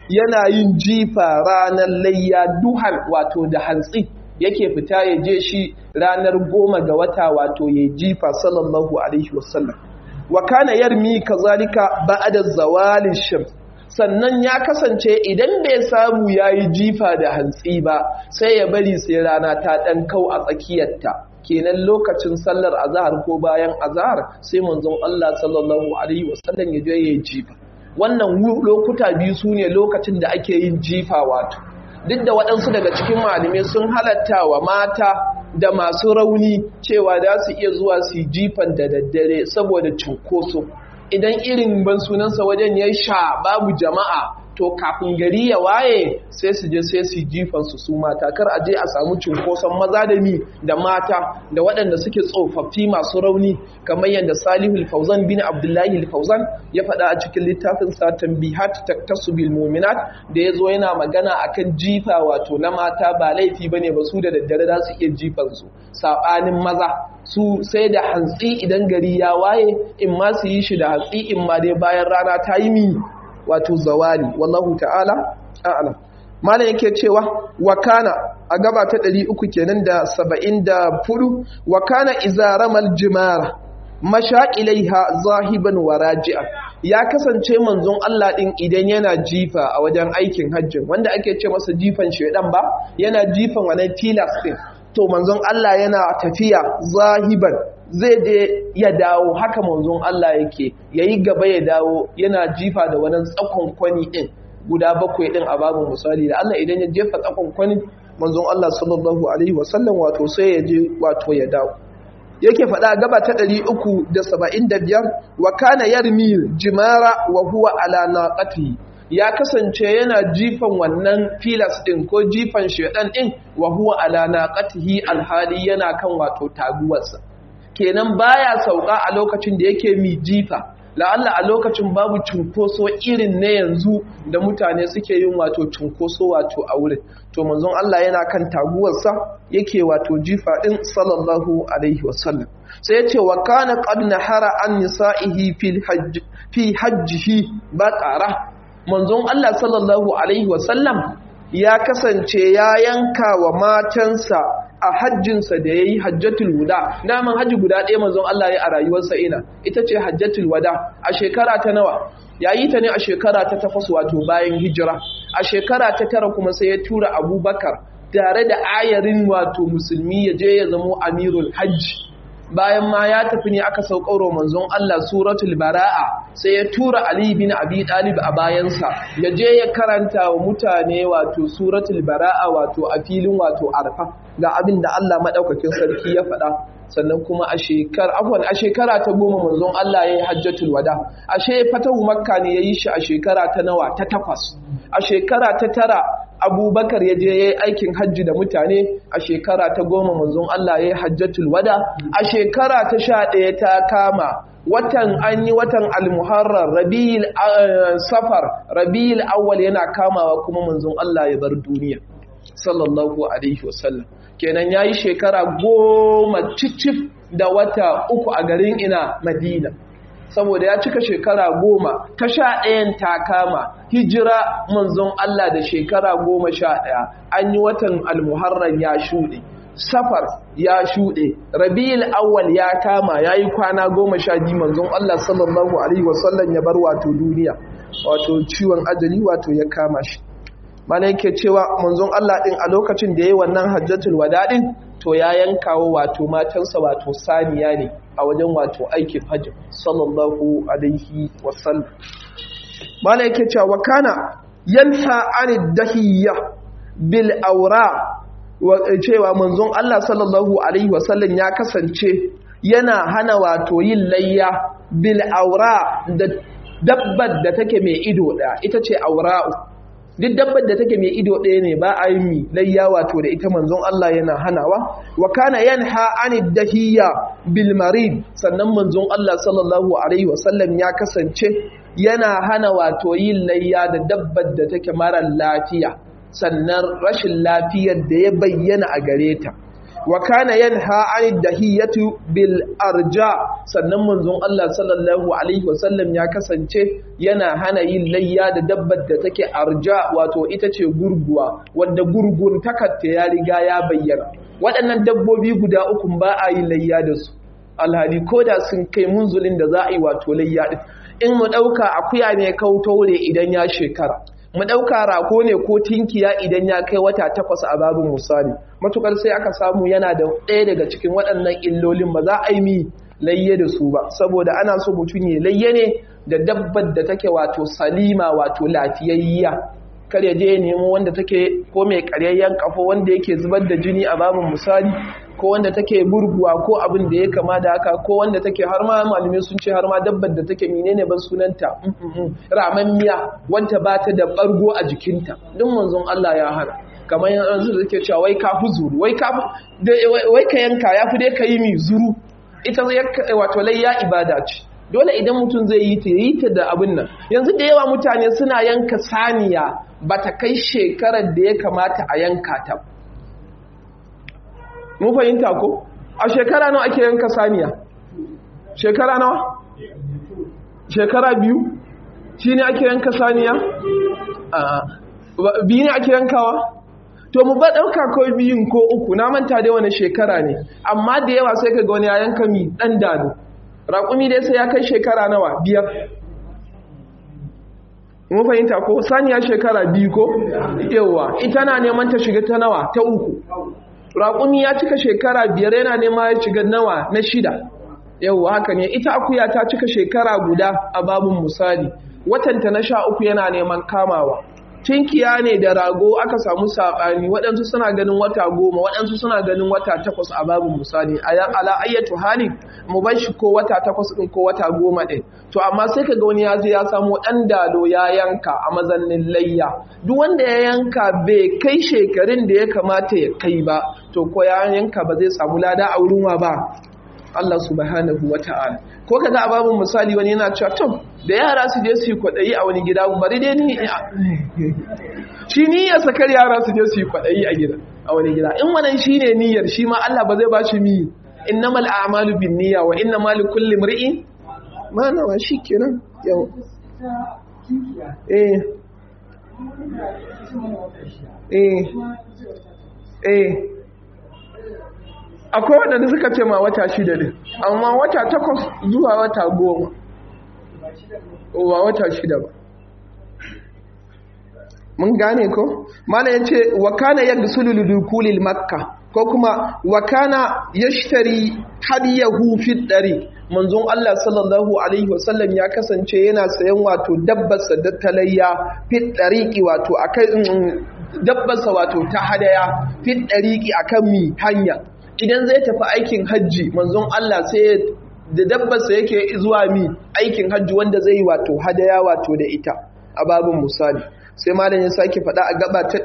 yana yin jifa ranar layya duhan wato da hantsi yake fita ya je shi ranar goma ga wata wato ya jifa sallallahu alaihi wasallam wa kana yarmi kazalika ba'da zawalin shams sannan ya kasance idan bai samu yayi jifa da hantsi ba sai ya bari sai rana ta dan kau a tsakiyarta kenan lokacin sallar azhar ko bayan azhar sai manzon Allah sallallahu alaihi wasallam ya je ya jifa wannan lokuta biyu sune lokacin da ake yin jifa wato duk da waɗansu daga cikin malamai sun halatta wa mata da masu rauni cewa za su iya zuwa su jifan da daddare saboda cunkoso idan irin ban sunansa wajen ya sha babu jama'a to kafin gari ya waye sai su je sai su jifan su su mata kar a je a samu cunkoson maza da mi da mata da waɗanda suke tsofaffi masu rauni kamar yadda salihul fauzan bin abdullahi fauzan ya faɗa a cikin littafin sa tanbihat taktasu bil mu'minat da yazo yana magana akan jifa wato na mata ba laifi bane ba su da daddare za su iya jifan su sabanin maza su sai da hantsi idan gari ya waye in ma su yi shi da hantsi in ma dai bayan rana ta yi mi wato zawali wallahu ta'ala a'lam malam yake cewa wa kana a gaba ta 300 kenan da 74 wa kana izaramal jimara masha ilaiha zahiban wa raji'a ya kasance manzon Allah din idan yana jifa a wajen aikin hajjin wanda ake ce masa jifan shedan ba yana jifan wannan tilas din to manzon Allah yana tafiya zahiban zai je ya dawo haka manzon Allah yake yayi gaba ya dawo yana jifa da wannan tsakon kwani din guda bakwai din a babu misali da Allah idan ya jefa tsakon kwani manzon Allah sallallahu alaihi wasallam wato sai ya je wato ya dawo yake faɗa gaba ta 375 wa kana yarmi jimara wa huwa ala naqatihi ya kasance yana jifan wannan filas ɗin ko jifan shedan ɗin wa huwa ala naqatihi alhali yana kan wato taguwarsa kenan baya sauka a lokacin da yake mi jifa la'alla a lokacin babu cunkoso irin na yanzu da mutane suke yin wato cunkoso wato a wurin to manzon Allah yana kan taguwarsa yake wato jifa din sallallahu alaihi wasallam sai ya ce wa kana qad nahara an nisa'ihi fil hajj fi hajjihi baqara manzon Allah sallallahu alaihi wasallam ya kasance ya yanka wa matansa a hajjinsa da ya yi hajjatul wada daman hajji guda ɗaya manzon Allah ya a rayuwarsa ina ita ce hajjatul wada a shekara ta nawa ya yi ta ne a shekara ta takwas wato bayan hijira a shekara ta tara kuma sai ya tura abubakar tare da ayarin wato musulmi ya je ya zamo amirul hajji bayan ma ya tafi ne aka sauƙauro manzon Allah suratul bara'a sai ya tura Ali bin Abi Talib a bayansa ya je ya karanta wa mutane wato suratul bara'a wato a filin wato arfa ga abin da Allah madaukakin sarki ya faɗa sannan kuma a shekar afwan a shekara ta goma manzon Allah ya yi hajjatul wada ashe fatahu makka ne ya yi shi a shekara ta nawa ta takwas a shekara ta tara abubakar ya je ya yi aikin hajji da mutane a shekara ta goma manzon Allah ya yi hajjatul wada a shekara ta sha ɗaya ta kama watan an yi watan almuharrar rabi'il safar rabi'il awwal yana kamawa kuma manzon Allah ya bar duniya sallallahu alaihi wasallam kenan yayi shekara goma cicif da wata uku a garin ina madina saboda ya cika shekara goma ta sha ɗayan ta kama hijira manzon Allah da shekara goma sha ɗaya an yi watan almuharram ya shuɗe safar ya shuɗe rabi'ul awwal ya kama ya yi kwana goma sha biyu manzon Allah sallallahu alaihi wasallam ya bar wato duniya wato ciwon ajali wato ya kama shi mana yake cewa manzon Allah din a lokacin da yayi wannan hajjatul wada din to ya yankawo wato matansa wato saniya ne a wajen wato aikin hajji sallallahu alaihi wasallam mana yake cewa kana yanha anid dahiyya bil awra cewa manzon Allah sallallahu alaihi wasallam ya kasance yana hana wato yin layya bil awra da dabbar da take mai ido ɗaya ita ce aura'u duk dabbar da take mai ido ɗaya ne ba a yi mi layya wato da ita manzon Allah yana hanawa wa kana yanha anid dahiya bil marid sannan manzon Allah sallallahu alaihi wasallam ya kasance yana hana wato yin layya da dabbar da take mara lafiya sannan rashin lafiyar da ya bayyana a gare ta wa kana yanha anid dahiyatu bil arja sannan manzon Allah sallallahu alaihi wasallam ya kasance yana hana yin layya da dabbar da take arja wato ita ce gurguwa wanda gurgun takatta ya riga ya bayyana waɗannan dabbobi guda uku ba a yi layya da su alhali ko da sun kai munzulin da za a yi wato layya din in mu ɗauka akuya ne kautaure idan ya shekara mu ɗauka rako ne ko tinkiya idan ya kai wata takwas a babin misali matukar sai aka samu yana da ɗaya daga cikin waɗannan illolin ba za a yi mi layye da su ba saboda ana so mutum ya layye ne da dabbar da take wato salima wato lafiyayya kar ya je ya nemo wanda take ko mai karyayyen kafo wanda yake zubar da jini a babin misali ko wanda take burguwa ko abin da ya kama da haka ko wanda take har ma malume sun ce har ma dabbar da take menene ban sunanta ramammiya wanda ba ta da bargo a jikinta duk manzon Allah ya hana kamar yanzu da take cewa wai ka fi zuru wai ka wai ka yanka yafi dai ka yi mi zuru ita wato layya ibada ce dole idan mutum zai yi ta yi ta da abin nan yanzu da yawa mutane suna yanka saniya ba ta kai shekarar da ya kamata a yanka ta mu fahimta ko a shekara nawa ake yanka saniya shekara nawa shekara biyu shi ne ake yanka saniya biyu ne ake yankawa to mu ba ɗauka ko biyun ko uku na manta dai wani shekara ne amma da yawa sai ka ga wani ya yanka mi ɗan dano raƙumi dai sai ya kai shekara nawa biyar mun fahimta ko saniya shekara biyu ko yawa ita na neman ta shiga ta nawa ta uku raƙumi ya cika shekara biyar yana nema ya shiga nawa na shida yawa haka ne ita akuya ta cika shekara guda a babin misali watanta na sha uku yana neman kamawa tinkiya ne da rago aka samu saɓani waɗansu suna ganin wata goma waɗansu suna ganin wata takwas a babin misali ala ayyatu hali mu bar shi ko wata takwas ɗin ko wata goma ɗin to amma sai ka ga wani ya je ya samu ɗan dalo ya yanka a mazannin layya duk wanda ya yanka bai kai shekarun da ya kamata ya kai ba to ko ya yanka ba zai samu lada a wurin wa ba Allah subhanahu wa ta'ala ko kaga a babin misali wani yana cewa to da yara su je su yi kwaɗayi a wani gida bari dai ni shi niyyar sakar yara su je su yi kwaɗayi a gida a wani gida in wannan shi ne niyyar shi ma Allah ba zai ba shi mi innamal a'malu bin niyya wa innamal likulli imri'in ma nawa shi kenan yau eh eh eh akwai waɗanda suka ce ma wata shida ne amma wata takwas zuwa wata goma ba wata shida ba mun gane ko mana ya ce wa kana ya gisulu ludukulil makka ko kuma wa kana ya shitari hadiyahu fi ɗari manzon Allah sallallahu alaihi wasallam ya kasance yana sayan wato dabbarsa da talayya fi ɗariƙi wato akai dabbarsa wato ta hadaya fi ɗariƙi akan mi hanya idan zai tafi aikin hajji manzon Allah sai da dabbarsa yake zuwa mi aikin hajji wanda zai wato hadaya wato da ita a babin misali sai malam ya sake faɗa a gaba ta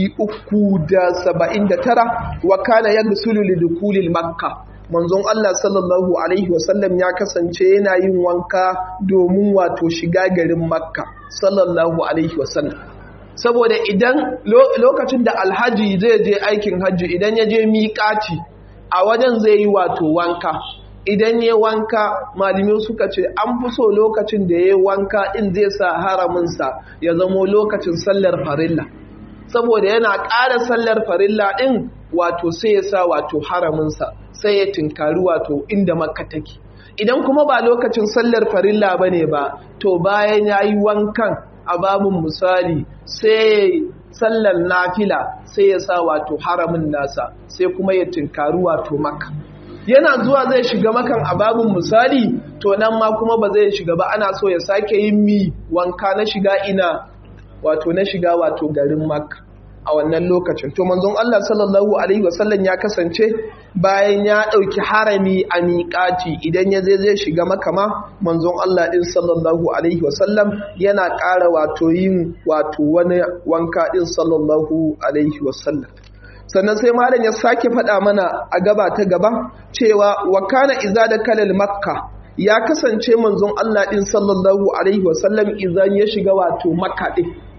379 wa kana yaghsulu lidukulil makka manzon Allah sallallahu alaihi wasallam ya kasance yana yin wanka domin wato shiga garin makka sallallahu alaihi wasallam saboda idan lokacin da alhaji zai je aikin hajji idan ya je miƙaci a wajen zai yi wato wanka idan ya wanka malamai suka ce an fi so lokacin da ya wanka din zai sa haraminsa ya zamo lokacin sallar farilla saboda yana ƙara sallar farilla din wato sai ya sa wato haraminsa sai ya tinkari wato inda makka take idan kuma ba lokacin sallar farilla ba ne ba to bayan ya yi wankan a babin misali sai sallar nafila sai ya sa wato haramin nasa sai kuma ya tinkari wato maka yana zuwa zai shiga makan a babin misali to nan ma kuma ba zai shiga ba ana so ya sake yin mi wanka na shiga ina wato na shiga wato garin makka a wannan lokacin to manzon Allah sallallahu alaihi wasallam ya kasance bayan ya ɗauki harami a miƙati idan ya zai zai shiga makama manzon Allah ɗin sallallahu alaihi wasallam yana ƙara wato yin wato wani wanka ɗin sallallahu alaihi wasallam sannan sai malam ya sake faɗa mana a gaba ta gaba cewa wa kana iza da kalal makka ya kasance manzon Allah ɗin sallallahu alaihi wasallam idan ya shiga wato makka ɗin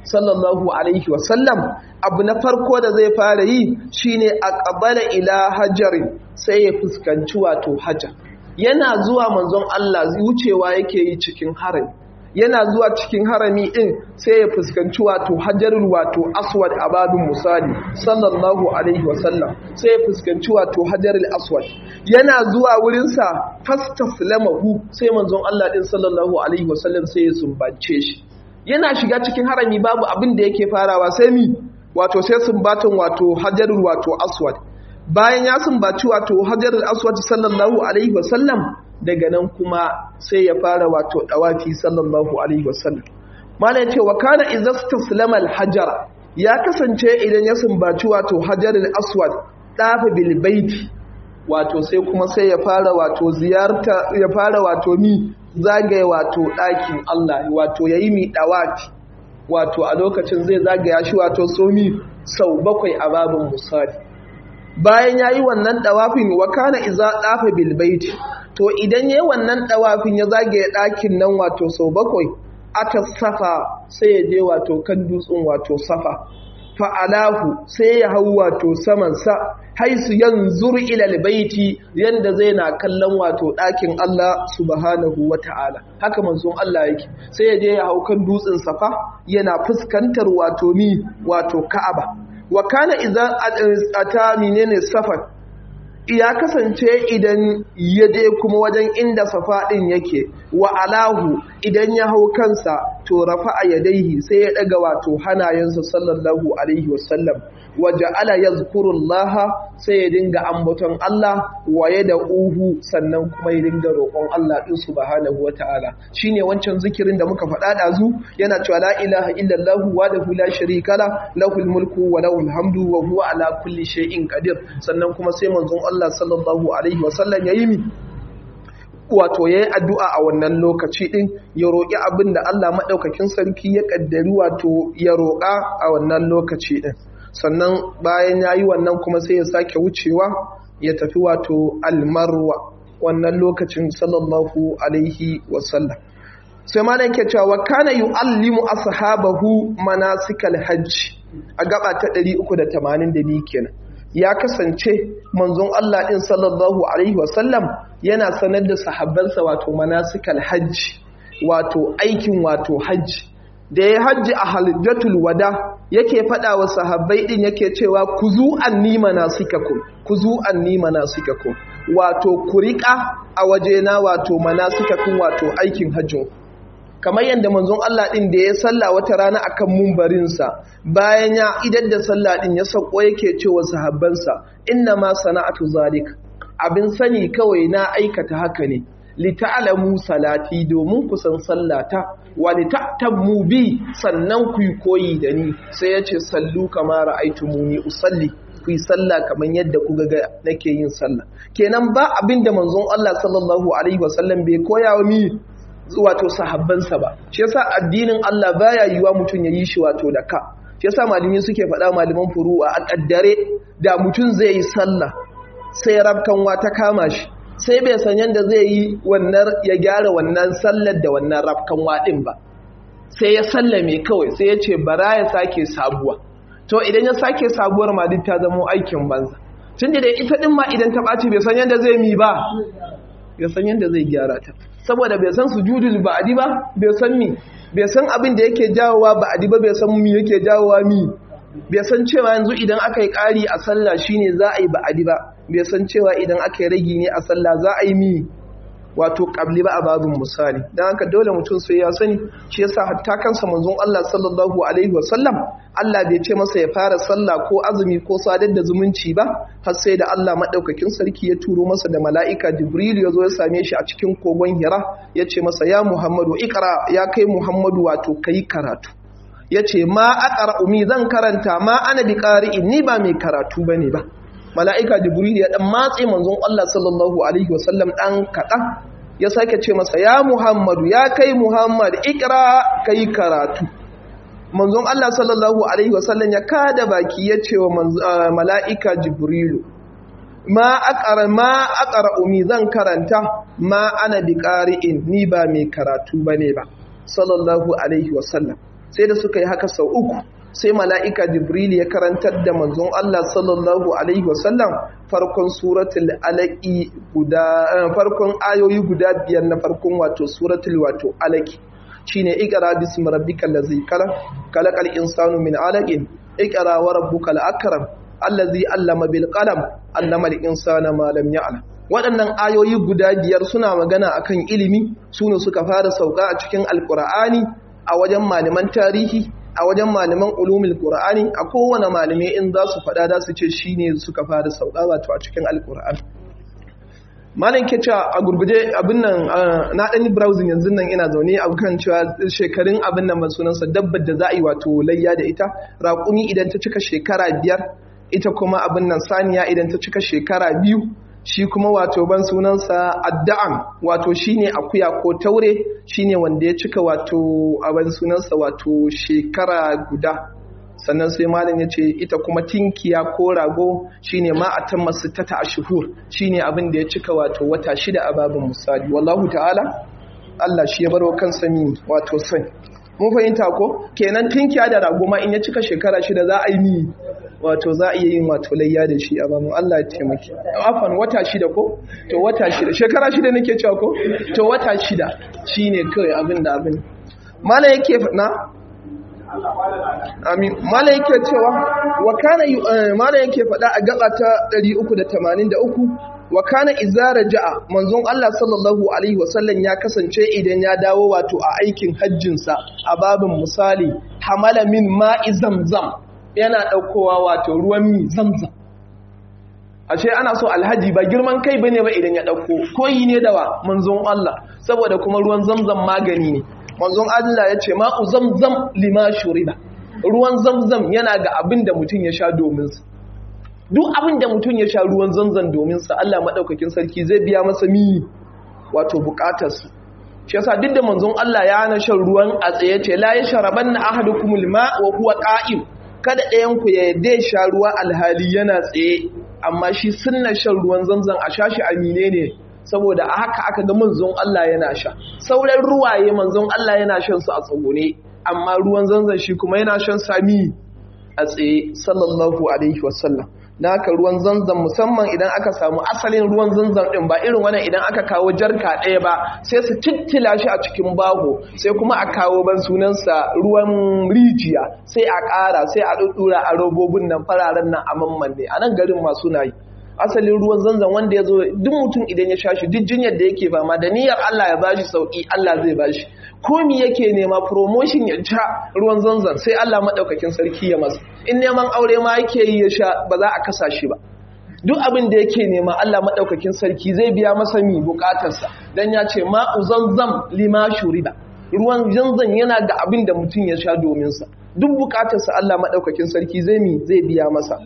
sallallahu alaihi wasallam abu na farko da zai fara yi shine aqbala ila hajarin sai ya fuskanci wato hajar yana zuwa manzon Allah wucewa yake yi cikin harami yana zuwa cikin harami din sai ya fuskanci wato hajarul wato aswad a babin misali sallallahu alaihi wasallam sai ya fuskanci wato hajarul aswad yana zuwa wurinsa fastaslamahu sai manzon Allah din sallallahu alaihi wasallam sai ya sumbance shi yana shiga cikin harami babu abin da yake farawa sai mi wato sai sumbatan wato hajarul wato aswad bayan ya sumbaci wato hajarul aswad sallallahu alaihi wasallam daga nan kuma sai ya fara wato dawafi sallallahu alaihi wasallam mana yace wa kana izastaslama alhajara ya kasance idan ya sumbaci wato hajarul aswad dafa bil baiti wato sai kuma sai ya fara wato ziyarta ya fara wato mi zagaye wato ɗakin Allah wato yayi mi dawafi wato a lokacin zai zagaya shi wato somi sau bakwai a babin musali bayan yayi wannan dawafin wa kana iza dafa bil baiti to idan yayi wannan dawafin ya zagaye ɗakin nan wato sau bakwai ata safa sai ya je wato kan dutsen wato safa fa'alahu sai ya hau wato samansa haisu yanzur ila albayti yanda zai na kallon wato ɗakin Allah subhanahu wata'ala haka manzon Allah yake sai ya je ya hau kan dutsen safa yana fuskantar wato mi wato Ka'aba wa kana idza ata menene safar ya kasance idan ya je kuma wajen inda safa ɗin yake wa alahu idan ya hau kansa to rafa a yadaihi sai ya ɗaga wato hanayensa sallallahu alaihi wasallam wa ja'ala yazkurullaha sai ya dinga ambaton Allah wa ya da uhu sannan kuma ya dinga roƙon Allah din subhanahu wata'ala shine wancan zikirin da muka faɗa ɗazu yana cewa la ilaha illallah wahdahu la sharika la lahul mulku wa lahul hamdu wa huwa ala kulli shay'in qadir sannan kuma sai manzon Allah sallallahu alaihi wasallam yayi mi wato ya yi addu'a a wannan lokaci ɗin ya roƙi abin da Allah maɗaukakin sarki ya ƙaddari wato ya roƙa a wannan lokaci ɗin sannan bayan ya yi wannan kuma sai ya sake wucewa ya tafi wato almarwa wannan lokacin sallallahu alaihi wasallam sai ma ke cewa kana yu'allimu ashabahu manasikal hajji a gaba ta 382 kenan ya kasance manzon Allah ɗin sallallahu Alaihi wasallam yana sanar da sahabbansa wato manasikal hajji wato aikin wato hajji da ya hajji a halittar wada yake faɗa wa sahabbai ɗin yake cewa ku zu an nima na sikakun ku zu an nima na sikakun wato ku riƙa a wajena wato manasikakun wato aikin hajjin kamar yadda manzon Allah ɗin da ya salla wata rana akan mumbarinsa bayan ya idar da sallah ɗin ya sauko yake cewa sahabbansa inna ma sana'atu zalik abin sani kawai na aikata haka ne li ta'lamu salati domin ku san sallata wa li ta'tammu bi sannan ku yi koyi da ni sai yace sallu kama ra'aytumuni usalli ku yi sallah kamar yadda ku ga nake yin sallah kenan ba abin da manzon Allah sallallahu alaihi wasallam bai koya wa mi wato sahabbansa ba shi yasa addinin Allah baya yiwa mutum ya yi shi wato da ka shi yasa malami suke faɗa malaman furu'a a kaddare da mutum zai yi sallah sai rabkanwa ta kama shi sai bai san yadda zai yi wannan ya gyara wannan sallar da wannan rabkanwa din ba sai ya sallame kawai sai ya ce bara ya sake sabuwa to idan ya sake sabuwar ma duk ta zama aikin banza tun da ita din ma idan ta ɓaci bai san yadda zai mi ba bai san yadda zai gyara ta saboda bai san sujudul ba'di ba bai san mi bai san abin da yake jawowa ba'di ba bai san mi yake jawowa mi bai san cewa yanzu idan aka yi ƙari a sallah shine za a yi ba'di ba bai san cewa idan aka yi ragi ne a sallah za a yi mi wato ƙabli ba a babin misali don haka dole mutum sai ya sani shi yasa hatta kansa manzon Allah sallallahu alaihi wasallam Allah bai ce masa ya fara sallah ko azumi ko sadar da zumunci ba har sai da Allah madaukakin sarki ya turo masa da mala'ika Jibril ya zo ya same shi a cikin kogon Hira ya ce masa ya Muhammadu ikra ya kai Muhammadu wato kai karatu ya ce ma aqra umi zan karanta ma ana bi qari'in ni ba mai karatu bane ba mala'ika Jibril ya dan matse manzon Allah sallallahu alaihi wasallam dan kaɗan ya sake ce masa ya Muhammadu ya kai Muhammad ikra kai karatu manzon Allah sallallahu alaihi wasallam ya kada baki ya ce wa mala'ika Jibrilu ma aqara ma aqara umi zan karanta ma ana bi qari'in ni ba mai karatu bane ba sallallahu alaihi wasallam sai da suka yi haka sau uku sai mala'ika jibril ya karantar da manzon Allah sallallahu alaihi wasallam farkon suratul alaqi guda farkon ayoyi guda biyar na farkon wato suratul wato alaqi shine iqra bismi rabbikal ladzi khalaq khalaqal insanu min alaqin iqra wa rabbukal akram allazi allama bil qalam allama al insana ma lam ya'lam waɗannan ayoyi guda biyar suna magana akan ilimi sune suka fara sauka a cikin alqur'ani a wajen malaman tarihi a wajen malaman ulumul qur'ani a kowane malami in za su faɗa da su ce shine suka fara sauka wato a cikin alqur'ani malam ke cewa a gurguje abin nan na ɗan browsing yanzu nan ina zaune a kan cewa shekarun abin nan ban sunansa dabbar da za a yi wato layya da ita raƙumi idan ta cika shekara biyar ita kuma abin nan saniya idan ta cika shekara biyu shi kuma wato ban sunansa adda'am wato shine akuya ko taure shine wanda ya cika wato abin sunansa wato shekara guda sannan sai malam ya ce ita kuma tinkiya ko rago shine ma a tan masu tata a shuhur shine abin da ya cika wato wata shida a babin misali wallahu ta'ala Allah shi ya barwa kansa mi wato sai mun fahimta ko kenan tinkiya da rago ma in ya cika shekara shida za a yi mi wato za a iya yin wato layya da shi a bamu Allah ya taimake afan wata shida ko to wata shida shekara shida nake cewa ko to wata shida shine kai abin da abin malam yake na amin malam yake cewa wa kana malam yake faɗa a gaba ta 383 wa kana izara ja'a manzon Allah sallallahu alaihi wasallam ya kasance idan ya dawo wato a aikin hajjinsa a babin misali hamala min ma'i zamzam yana ɗaukowa wato ruwan mi zamzam ashe ana so alhaji ba girman kai bane ba idan ya ɗauko koyi ne da wa manzon Allah saboda kuma ruwan zamzam magani ne manzon Allah ya ce ma'u zamzam lima shuriba ruwan zamzam yana ga abin da mutum ya sha domin sa duk abin da mutum ya sha ruwan zamzam domin sa Allah madaukakin sarki zai biya masa mi wato bukatar su shi yasa duk da manzon Allah ya hana shan ruwan a tsaye ce la yashrabanna ahadukumul ma wa huwa qa'im kada ɗayan ku ya yadda sha ruwa alhali yana tsaye amma shi sunna shan ruwan zamzam a shashi amine ne saboda a haka aka ga manzon Allah yana sha sauran ruwaye manzon Allah yana shan su a tsagone amma ruwan zanzan shi kuma yana shan sami a tsaye sallallahu alaihi wasallam na haka ruwan zanzan musamman idan aka samu asalin ruwan zanzan din ba irin wannan idan aka kawo jarka ɗaya ba sai su tittila shi a cikin baho sai kuma a kawo ban sunansa ruwan rijiya sai a ƙara sai a ɗuɗɗura a robobin nan fararen nan a mamman ne a nan garin masu na yi asalin ruwan zanzan wanda ya zo duk mutum idan ya sha shi duk jinyar da yake fama da niyyar Allah ya bashi sauki Allah zai bashi komi yake nema promotion ya sha ruwan zanzan sai Allah madaukakin sarki ya masa in neman aure ma yake yi ya sha ba za a kasa shi ba duk abin da yake nema Allah madaukakin sarki zai biya masa mi bukatarsa dan ya ce ma'u zanzam lima shurida ruwan zanzan yana da abin da mutum ya sha domin sa duk bukatarsa Allah madaukakin sarki zai mi zai biya masa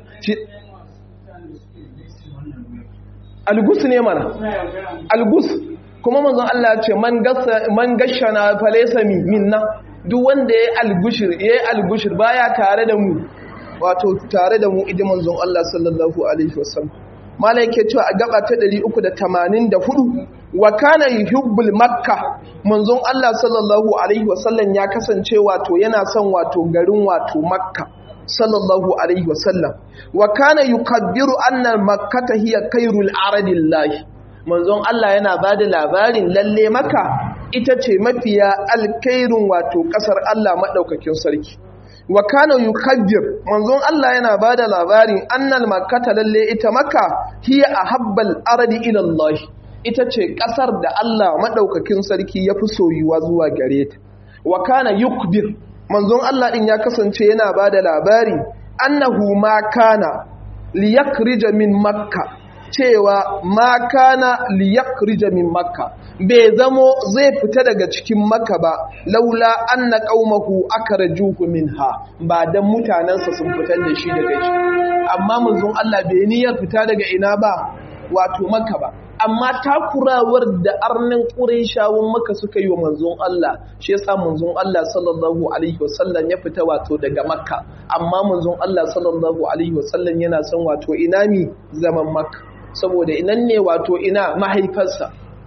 algus ne mana algus kuma manzon Allah ce man gassa man gashana falaysa minna duk wanda yayi algushir yayi algushir baya tare da mu wato tare da mu idan manzon Allah sallallahu alaihi wasallam malai yake cewa a gaba ta 384 wa kana yuhibbul makka manzon Allah sallallahu alaihi wasallam ya kasance wato yana son wato garin wato makka sallallahu alaihi wasallam wa kana yukabbiru anna makkata hiya khairul aradillahi manzon Allah yana bada labarin lalle maka ita ce mafiya alkairun wato kasar Allah madaukakin sarki wa kana yukabbir manzon Allah yana bada labarin annal makkata lalle ita maka hiya ahabbal aradi ila Allah ita ce kasar da Allah madaukakin sarki yafi soyuwa zuwa gare ta wa kana yukbir manzon Allah ɗin ya kasance yana ba da labari annahu ma kana liyakrija min makka cewa ma kana liyakrija min makka bai zamo zai fita daga cikin makka ba laula anna qaumahu akrajuhu minha ba dan mutanansa sun fitar da shi daga shi amma manzon Allah bai niyyar fita daga ina ba wato makka ba amma takurawar da arnin ƙurayshawan maka suka yi wa manzon Allah shi yasa manzon Allah sallallahu alaihi wasallam ya fita wato daga makka amma manzon Allah sallallahu alaihi wasallam yana son wato ina mi zaman makka saboda inan ne wato ina mahaifarsa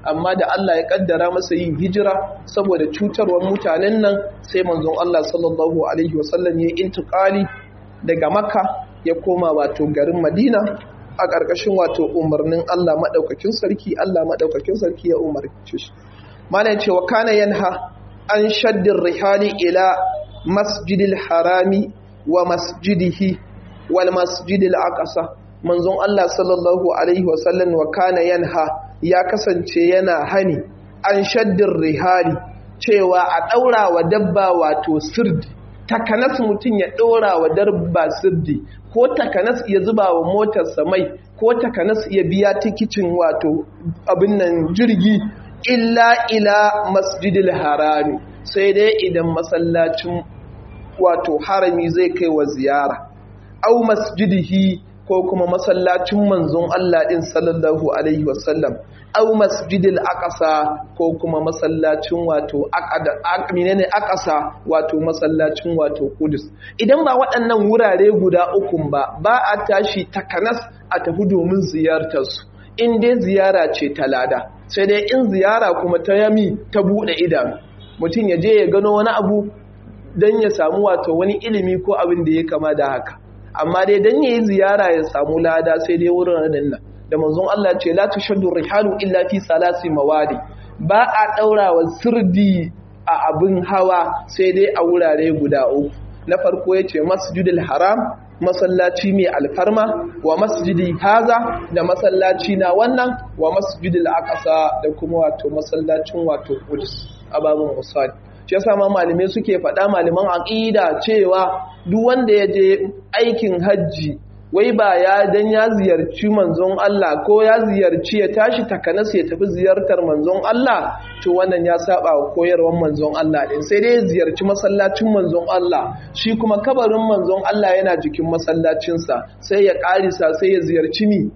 amma da Allah ya kaddara masa yin hijira saboda cutarwar mutanen nan sai manzon Allah sallallahu alaihi wasallam ya intiqali daga Makka ya koma wato garin Madina a ƙarƙashin wato umarnin Allah madaukakin sarki Allah madaukakin sarki ya umarce shi malai cewa kana yanha an shaddin rihali ila masjidil harami wa masjidihi wal masjidil aqsa manzon Allah sallallahu alaihi wasallam wa kana yanha ya kasance yana hani an shaddin rihali cewa a daura wa dabba wato sirdi takanas mutum ya daura wa dabba sirdi ko takanas ya zuba wa motarsa mai ko takanas ya biya tikicin wato abin nan jirgi illa ila masjidil harami sai dai idan masallacin wato harami zai kai wa ziyara au masjidihi ko kuma masallacin manzon Allah din sallallahu alaihi wasallam au masjidil aqsa ko kuma masallacin wato aqada menene aqsa wato masallacin wato Qudus idan ba waɗannan wurare guda uku ba ba a tashi takanas a tafi domin ziyartar su in dai ziyara ce ta lada sai dai in ziyara kuma ta yami ta bude idanu mutum ya je ya gano wani abu don ya samu wato wani ilimi ko abin da ya kama da haka amma dai don ya yi ziyara ya samu lada sai dai wurin nan da manzon Allah ce la tushaddu rihalu illa fi salasi mawadi ba a daura wa sirdi a abin hawa sai dai a wurare guda uku na farko yace masjidil haram masallaci mai alfarma wa masjidi haza da masallaci na wannan wa masjidil aqsa da kuma wato masallacin wato Qudus ababun usad shi yasa ma malamai suke faɗa malaman aqida cewa duk wanda ya je aikin hajji wai ba ya dan ya ziyarci manzon Allah ko ya ziyarci ya tashi takanas ya tafi ziyartar manzon Allah to wannan ya saba wa koyarwar manzon Allah din sai dai ya ziyarci masallacin manzon Allah shi kuma kabarin manzon Allah yana jikin masallacinsa sai ya karisa sai ya ziyarci mi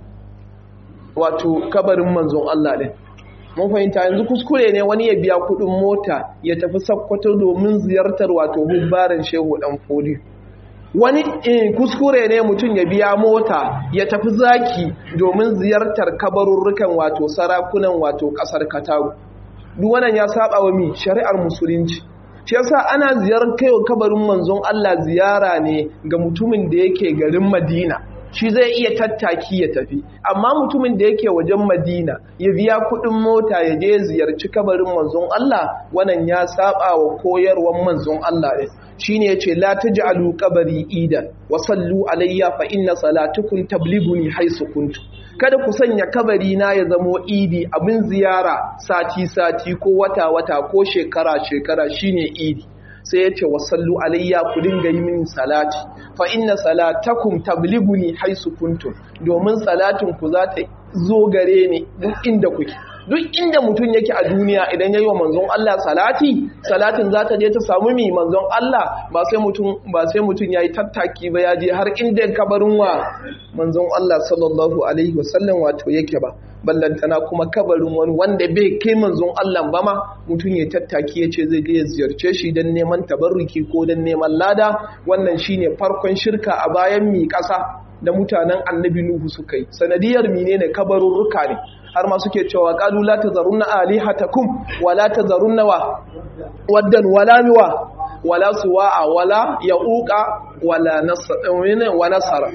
wato kabarin manzon Allah din mun fahimta yanzu kuskure ne wani ya biya kudin mota ya tafi sakkwato domin ziyartar wato hubbarin shehu dan fodi wani kuskure ne mutum ya biya mota ya tafi zaki domin ziyartar kabarurrukan wato sarakunan wato kasar katagu duk wannan ya saba wa mi shari'ar musulunci shi yasa ana ziyarar kaiwa kabarin manzon Allah ziyara ne ga mutumin da yake garin Madina shi zai iya tattaki ya tafi amma mutumin da yake wajen madina ya biya kudin mota ya je ziyarci kabarin manzon Allah wannan ya saba wa koyarwar manzon Allah ne shine yace la taj'alu qabri idan wa sallu alayya fa inna salatukum tablighuni haythu kuntu kada ku sanya kabari na ya zamo idi abin ziyara sati sati ko wata wata ko shekara shekara shine idi sai ya ce wasallu alayya ku dinga yi mini salati fa inna salatakum tablighuni haisu kuntum domin salatin ku za ta zo gare ni duk inda kuke duk inda mutum yake a duniya idan yayi wa manzon Allah salati salatin za ta je ta samu mi manzon Allah ba sai mutum ba sai mutum yayi tattaki ba ya je har inda kabarin wa manzon Allah sallallahu alaihi wasallam wato yake ba ballantana kuma kabarin wani wanda bai kai manzon Allah ba ma mutum ya tattaki ya ce zai je ya ziyarce shi don neman tabarruki ko don neman lada wannan shine farkon shirka a bayan mi ƙasa da mutanen annabi Nuhu suka yi sanadiyar menene kabarurruka ne har ma suke cewa qalu la tazarunna alihatakum wa la tazarunna wa waddan wala miwa wala suwa'a wala yauqa wala nasara wa nasara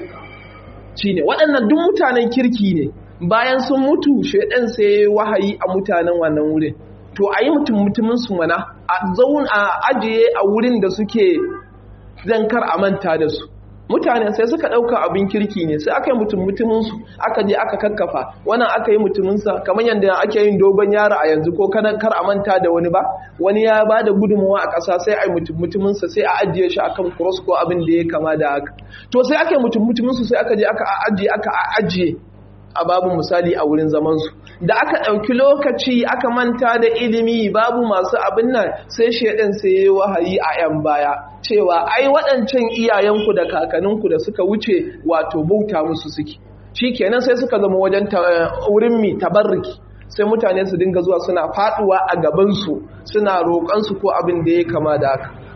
shine waɗannan duk mutanen kirki ne bayan sun mutu shaidan sai wahayi a mutanen wannan wurin to a yi mutum mutumin su mana a zaun a ajiye a wurin da suke zankar a manta da su mutane sai suka ɗauka abin kirki ne sai aka yi mutum mutuminsu aka je aka kakkafa wannan aka yi mutuminsa kamar yadda ake yin dogon yaro a yanzu ko kar a manta da wani ba wani ya ba da gudunmawa a ƙasa sai a yi mutum mutuminsa sai a ajiye shi akan cross ko abin da ya kama da haka to sai aka yi mutum mutuminsu sai aka je aka ajiye aka ajiye a babu misali a wurin zamansu da aka ɗauki lokaci aka manta da ilimi babu masu abin nan sai shaidan sai ya wahayi a 'yan baya cewa ai waɗancan iyayenku da kakanninku da suka wuce wato bauta musu suke shi kenan sai suka zama wajen wurin mi tabarriki sai mutane su dinga zuwa suna faɗuwa a gabansu suna roƙonsu ko abin da ya kama da haka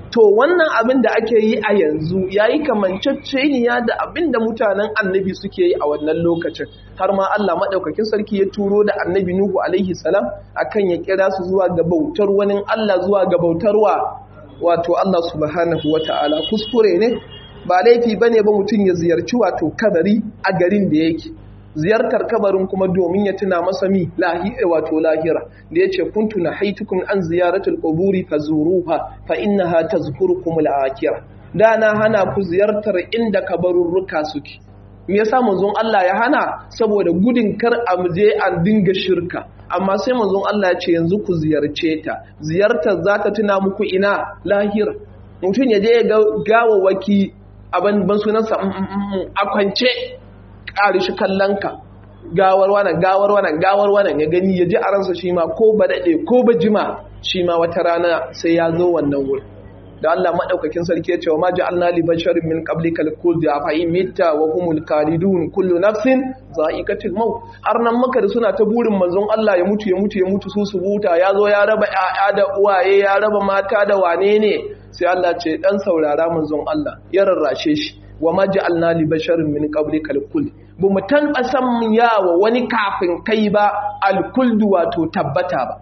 to wannan abin da ake yi a yanzu ya yi kamanceceniya da abin da mutanen annabi suke yi a wannan lokacin har ma Allah maɗaukakin sarki ya turo da annabi Nuhu alaihi salam akan ya kira su zuwa ga bautar wani Allah zuwa ga bautarwa wato Allah subhanahu wa ta'ala kuskure ne ba laifi ba ne ba mutum ya ziyarci wato kabari a garin da yake ziyartar kabarin kuma domin ya tuna masa mi wato lahira da ya ce kuntu na haitukun an ziyaratul quburi fazuruha fa innaha tazkurukum al-akhirah da na hana ku ziyartar inda kabarurruka suke me yasa manzon Allah ya hana saboda gudun kar a je an dinga shirka amma sai manzon Allah ya ce yanzu ku ziyarce ta ziyartar za ta tuna muku ina lahira mutum ya je ya ga gawawaki abin ban sunansa a kwance ƙari shi kallonka gawar wannan gawar wannan gawar wannan ya gani ya ji a ransa shi ma ko ba daɗe ko ba jima shi ma wata rana sai ya zo wannan wuri da Allah maɗaukakin sarki ya ce wa ma ja'alna li basharin min qablika al-khuld afa in mitta wa humul khalidun kullu nafsin za'iqatul maut har nan maka da suna ta burin manzon Allah ya mutu ya mutu ya mutu su su buta ya zo ya raba ƴaƴa da uwaye ya raba mata da wane ne sai Allah ce dan saurara manzon Allah ya rarrashe shi wa ma ja'alna li basharin min qablika al-khuld bu mu tanbasan yawa wani kafin kai ba al-khuld wato tabbata ba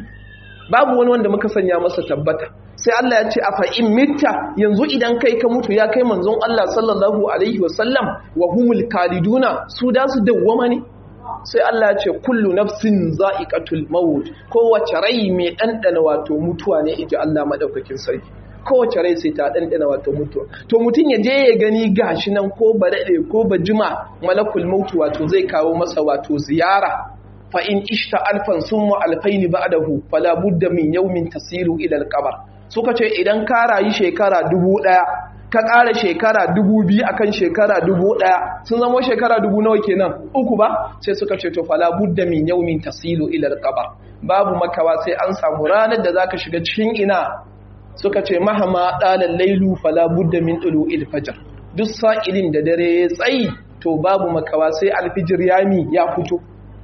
babu wani wanda muka sanya masa tabbata sai Allah ya ce a fa'in mita yanzu idan kai ka mutu ya kai manzon Allah sallallahu Alaihi wasallam wa humul kaliduna su da su dawwama ne sai Allah ya ce kullu nafsin za'iqatul maut kowace rai mai ɗanɗana wato mutuwa ne iji Allah maɗaukakin sarki kowace rai sai ta ɗanɗana wato mutuwa to mutum ya je ya gani gashi nan ko ba daɗe ko ba jima malakul mautu wato zai kawo masa wato ziyara fa in ishta alfan summa alfaini ba'dahu fala budda min yawmin tasiru ila al suka ce idan ka rayu shekara dubu ɗaya ka ƙara shekara dubu biyu akan shekara dubu ɗaya sun zama shekara dubu nawa kenan uku ba sai suka ce to fala budda min yawmin tasilu ila alqabar babu makawa sai an samu ranar da zaka shiga cikin ina suka ce mahama dalal lailu fala budda min tulu'il fajr duk sa'ilin da dare ya tsayi to babu makawa sai alfijir yami ya fito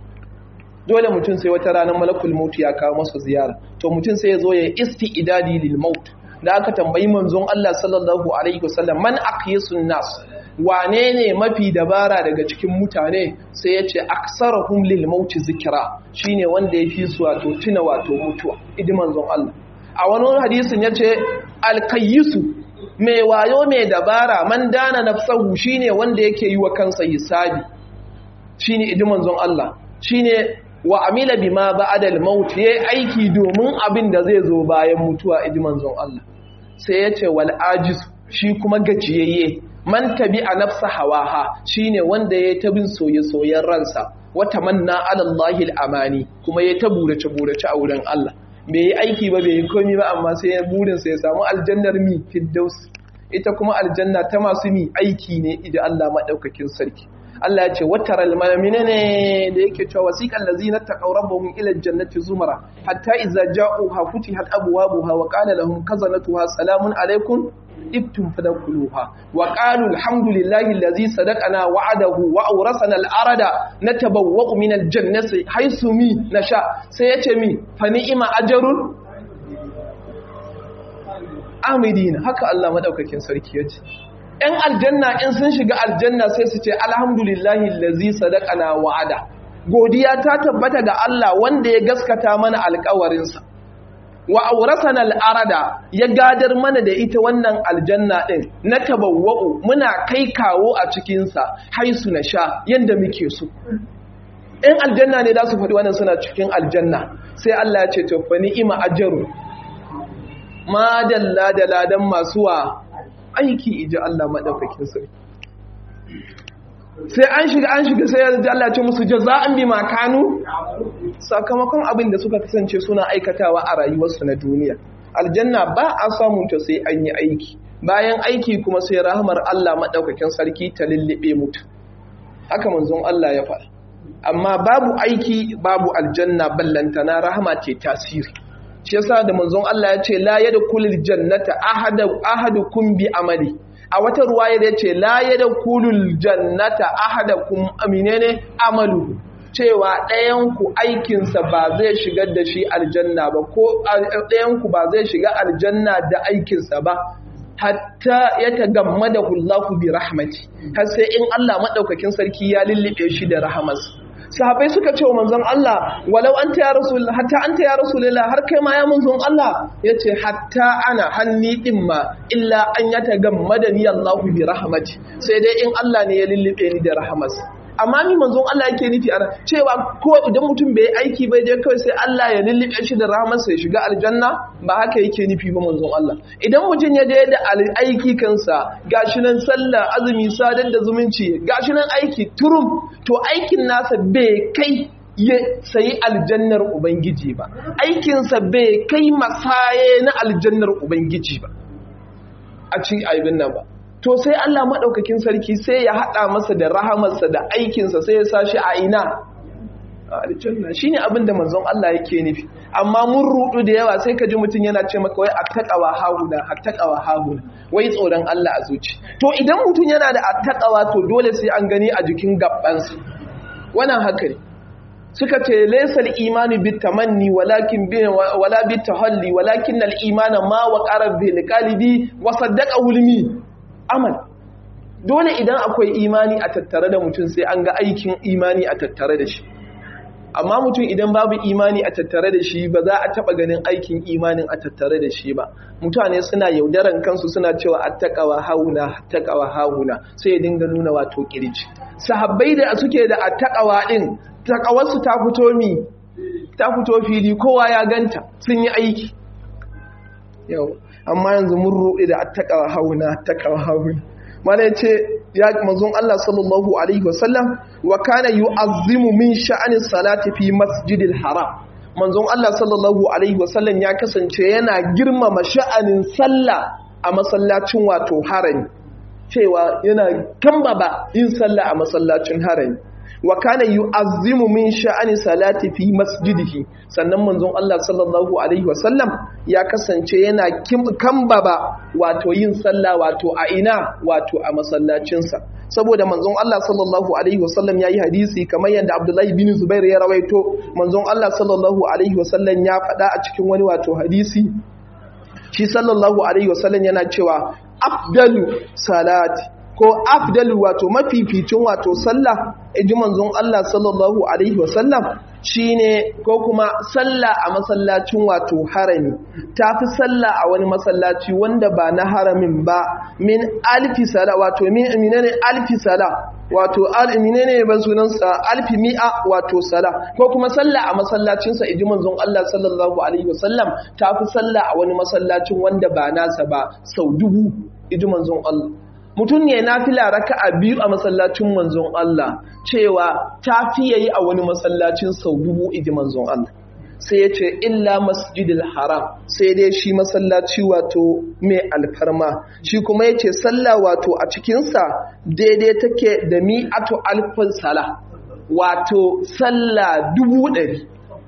dole mutum sai wata ranar malakul mautu ya kawo masa ziyara to mutum sai ya zo ya isti'idadi lil maut da aka tambayi manzon Allah sallallahu alaihi wasallam man aqyasun nas wane ne mafi dabara daga cikin mutane sai ya ce aksarahum lil maut zikra shine wanda ya fi su wato tuna wato mutuwa idi manzon Allah a wani hadisin ya ce alkayyisu mai wayo mai dabara man dana nafsahu shine wanda yake yi wa kansa hisabi shine idi manzon Allah shine wa amila bima ba'da al-maut yayi aiki domin abin da zai zo bayan mutuwa iji manzon Allah sai yace wal ajiz shi kuma gajiyayye man tabi'a nafsa hawaha shine wanda yayi ta bin soye-soyen ransa wa tamanna ala Allahi al-amani kuma yayi ta burace burace a wurin Allah bai yi aiki ba bai yi komai ba amma sai ya burin sa ya samu aljannar mi fiddaus ita kuma aljanna ta masu mi aiki ne idan Allah madaukakin sarki Allah ya ce wataral malamina ne da yake cewa wasiqal ladzina taqaw rabbahum ila aljannati zumara hatta idza ja'uha futihat abwabuha wa qala lahum khazanatuha salamun alaykum ibtum fadkhuluha wa qalu alhamdulillahi alladhi sadaqana wa'adahu wa awrasana al-arada natabawwa'u min aljannati haythu mi nasha sai yace mi fa ni'ma ajrun amidina haka Allah madaukakin sarki yace ‘yan aljanna in sun shiga aljanna sai su ce alhamdulillahi lazi sadaqana wa'ada godiya ta tabbata ga Allah wanda ya gaskata mana alkawarinsa wa aurasana al'arada ya gadar mana da ita wannan aljanna ɗin na tabawwa'u muna kai kawo a cikinsa haisu na sha yadda muke so ‘yan aljanna ne za su faɗi wannan suna cikin aljanna sai Allah ya ce tofa ni'ima ajaru ma dalla da ladan masu wa aiki iji Allah maɗaukakin sarki sai an shiga an shiga sai yanzu Allah ce musu jaza'an bi makanu sakamakon abin da suka kasance suna aikatawa a rayuwarsu na duniya aljanna ba a samun ta sai an yi aiki bayan aiki kuma sai rahmar Allah maɗaukakin sarki ta lullube mutu haka manzon Allah ya faɗa amma babu aiki babu aljanna ballantana rahama ce tasiri shi yasa da manzon Allah ya ce la yadkhulul jannata ahadu ahadukum bi amali a wata ruwaya da yace la yadkhulul jannata ahadukum aminene amalu cewa ɗayanku aikinsa ba zai shigar da shi aljanna ba ko ɗayanku ba zai shiga aljanna da aikinsa ba hatta ya tagamma da hullahu bi rahmati har sai in Allah maɗaukakin sarki ya lullube shi da rahamarsa sahabai suka ce wa manzon Allah walau anta ya rasul hatta anta ya rasulullah har kai ma ya manzon Allah yace hatta ana hanni din ma illa an yatagamma da ni Allahu bi rahmati sai dai in Allah ne ya lullube ni da rahamarsa amma ni manzon Allah yake nufi ana cewa ko idan mutum bai aiki bai je kawai sai Allah ya lullube shi da rahamarsa ya shiga aljanna ba haka yake nufi ba manzon Allah idan mutum ya je da aiki kansa gashi nan sallah azumi sadar da zumunci gashi nan aiki turum to aikin nasa bai kai ya sayi aljannar ubangiji ba aikinsa bai kai masaye na aljannar ubangiji ba a cikin aibin nan ba to sai Allah maɗaukakin sarki sai ya haɗa masa da rahamarsa da aikinsa sai ya sashi a ina aljanna shine abin da manzon Allah yake nufi amma mun rudu da yawa sai ka ji mutum yana ce maka wai attaqawa hahuna attaqawa hahuna wai tsoron Allah a zuci to idan mutum yana da attaqawa to dole sai an gani a jikin gabbansa wannan haka ne suka ce laysal imanu bitamanni walakin bi wala bitahalli walakin al imana ma waqara bil qalbi wa saddaqa hulmi amal dole idan akwai imani a tattare da mutum sai an ga aikin imani a tattare da shi amma mutum idan babu imani a tattare da shi ba za a taba ganin aikin imanin a tattare da shi ba mutane suna yaudaran kansu suna cewa attaqawa hauna attaqawa hauna sai ya dinga nuna wato kirji sahabbai da suke da attaqawa din takawarsu ta fito mi ta fito fili kowa ya ganta sun yi aiki yau amma yanzu mun ruɗe da attaqawa hauna attaqawa hauna mana ya ce ya mazun Allah sallallahu Alaihi wasallam wa kana yu'azzimu min sha'anin salati fi masjidil haram manzon Allah sallallahu Alaihi wasallam ya kasance yana girmama sha'anin sallah a masallacin wato harami cewa yana kambaba yin sallah a masallacin harami wa kana yu'azzimu min sha'ani salati fi masjidihi sannan manzon Allah sallallahu alaihi wasallam ya kasance yana kambaba wato yin sallah wato a ina wato a masallacinsa saboda manzon Allah sallallahu alaihi wasallam yayi hadisi kamar yadda Abdullahi bin Zubair ya rawaito manzon Allah sallallahu alaihi wasallam ya faɗa a cikin wani wato hadisi shi sallallahu alaihi wasallam yana cewa afdalu salati ko afdalu wato mafificin wato sallah iji manzon Allah sallallahu alaihi wasallam shine ko kuma sallah a masallacin wato harami tafi sallah a wani masallaci wanda ba na haramin ba min alfi sala wato min minene alfi sala wato menene ban sunansa alfi mi'a wato sala ko kuma sallah a masallacinsa iji manzon Allah sallallahu alaihi wasallam tafi sallah a wani masallacin wanda ba nasa ba sau dubu iji manzon Allah mutum ne na fila raka a biyu a masallacin manzon Allah cewa ta fiye yi a wani masallacin sau dubu iji manzon Allah sai ya ce illa masjidil haram sai dai shi masallaci wato mai alfarma shi kuma ya ce sallah wato a cikinsa daidai take da mi'atu alfin sala wato sallah dubu ɗari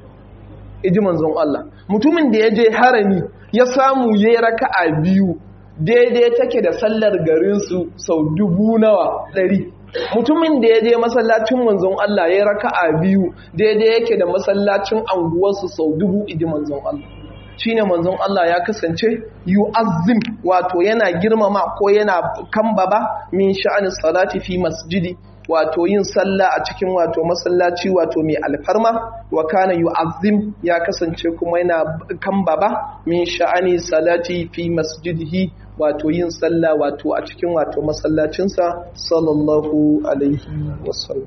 iji manzon Allah mutumin da ya je harami ya samu ya yi raka a biyu daidai take da sallar garinsu sau dubu nawa ɗari mutumin da ya je masallacin manzon Allah ya raka a biyu daidai yake da masallacin anguwarsu sau dubu idi manzon Allah shi ne manzon Allah ya kasance yu'azzim wato yana girmama ko yana kambaba min sha'anin salati fi masjidi wato yin sallah a cikin wato masallaci wato mai alfarma wa kana yu'azzim ya kasance kuma yana kambaba min sha'ani salati fi masjidihi wato yin sallah wato a cikin wato masallacinsa sallallahu alaihi wasallam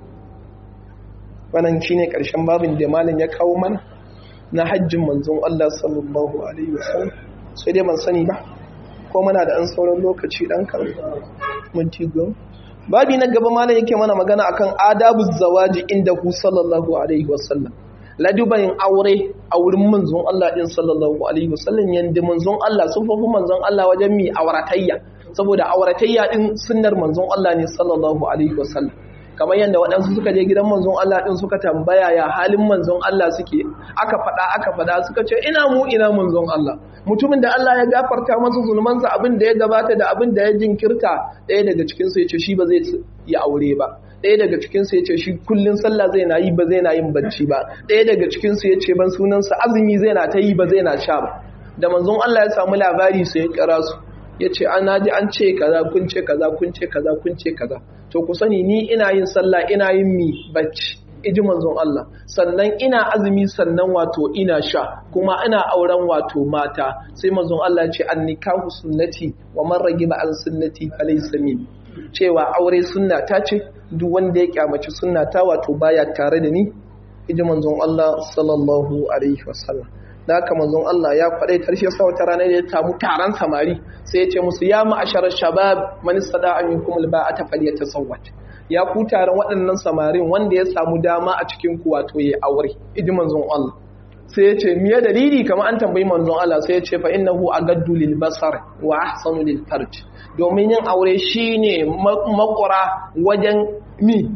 wannan shine karshen babin da malam ya kawo mana na hajjin manzon Allah sallallahu alaihi wasallam sai dai ban sani ba ko muna da an sauran lokaci dan kan minti goma babi na gaba malam yake mana magana akan adabu zawaji inda hu sallallahu alaihi wasallam ladubayin aure a wurin manzon Allah din sallallahu alaihi wasallam yanda manzon Allah sun fafi manzon Allah wajen mi auratayya saboda auratayya din sunnar manzon Allah ne sallallahu alaihi wasallam kamar yadda waɗansu suka je gidan manzon Allah ɗin suka tambaya ya halin manzon Allah suke aka faɗa aka faɗa suka ce ina mu ina manzon Allah mutumin da Allah ya gafarta masa zulmansa abin da ya gabata da abin da ya jinkirta ɗaya daga cikin su yace shi ba zai yi aure ba ɗaya daga cikin su yace shi kullun sallah zai na yi ba zai na yin bacci ba ɗaya daga cikin su yace ban sunansa azumi zai na ta yi ba zai na sha ba da manzon Allah ya samu labari sai ya kira su ya ce an naji an ce kaza kun ce kaza kun ce kaza kun ce kaza to ku sani ni ina yin sallah ina yin mi bacci iji manzon Allah sannan ina azumi sannan wato ina sha kuma ina auren wato mata sai manzon Allah ya ce an nikahu sunnati wa man ragiba an sunnati falaysa min cewa aure sunna ta ce duk wanda ya kyamaci sunna ta wato baya tare da ni iji manzon Allah sallallahu alaihi wasallam da haka manzon Allah ya faɗai tarshe sa wata rana da ya samu taron samari sai ya ce musu ya ma'asharar shabab man sada an minkum alba'ata falyatazawwaj ya ku taron waɗannan samarin wanda ya samu dama a cikin ku wato ya aure idi manzon Allah sai ya ce miye dalili kamar an tambayi manzon Allah sai ya ce fa innahu agaddu lil basar wa ahsanu lil farj domin yin aure shine makura wajen mi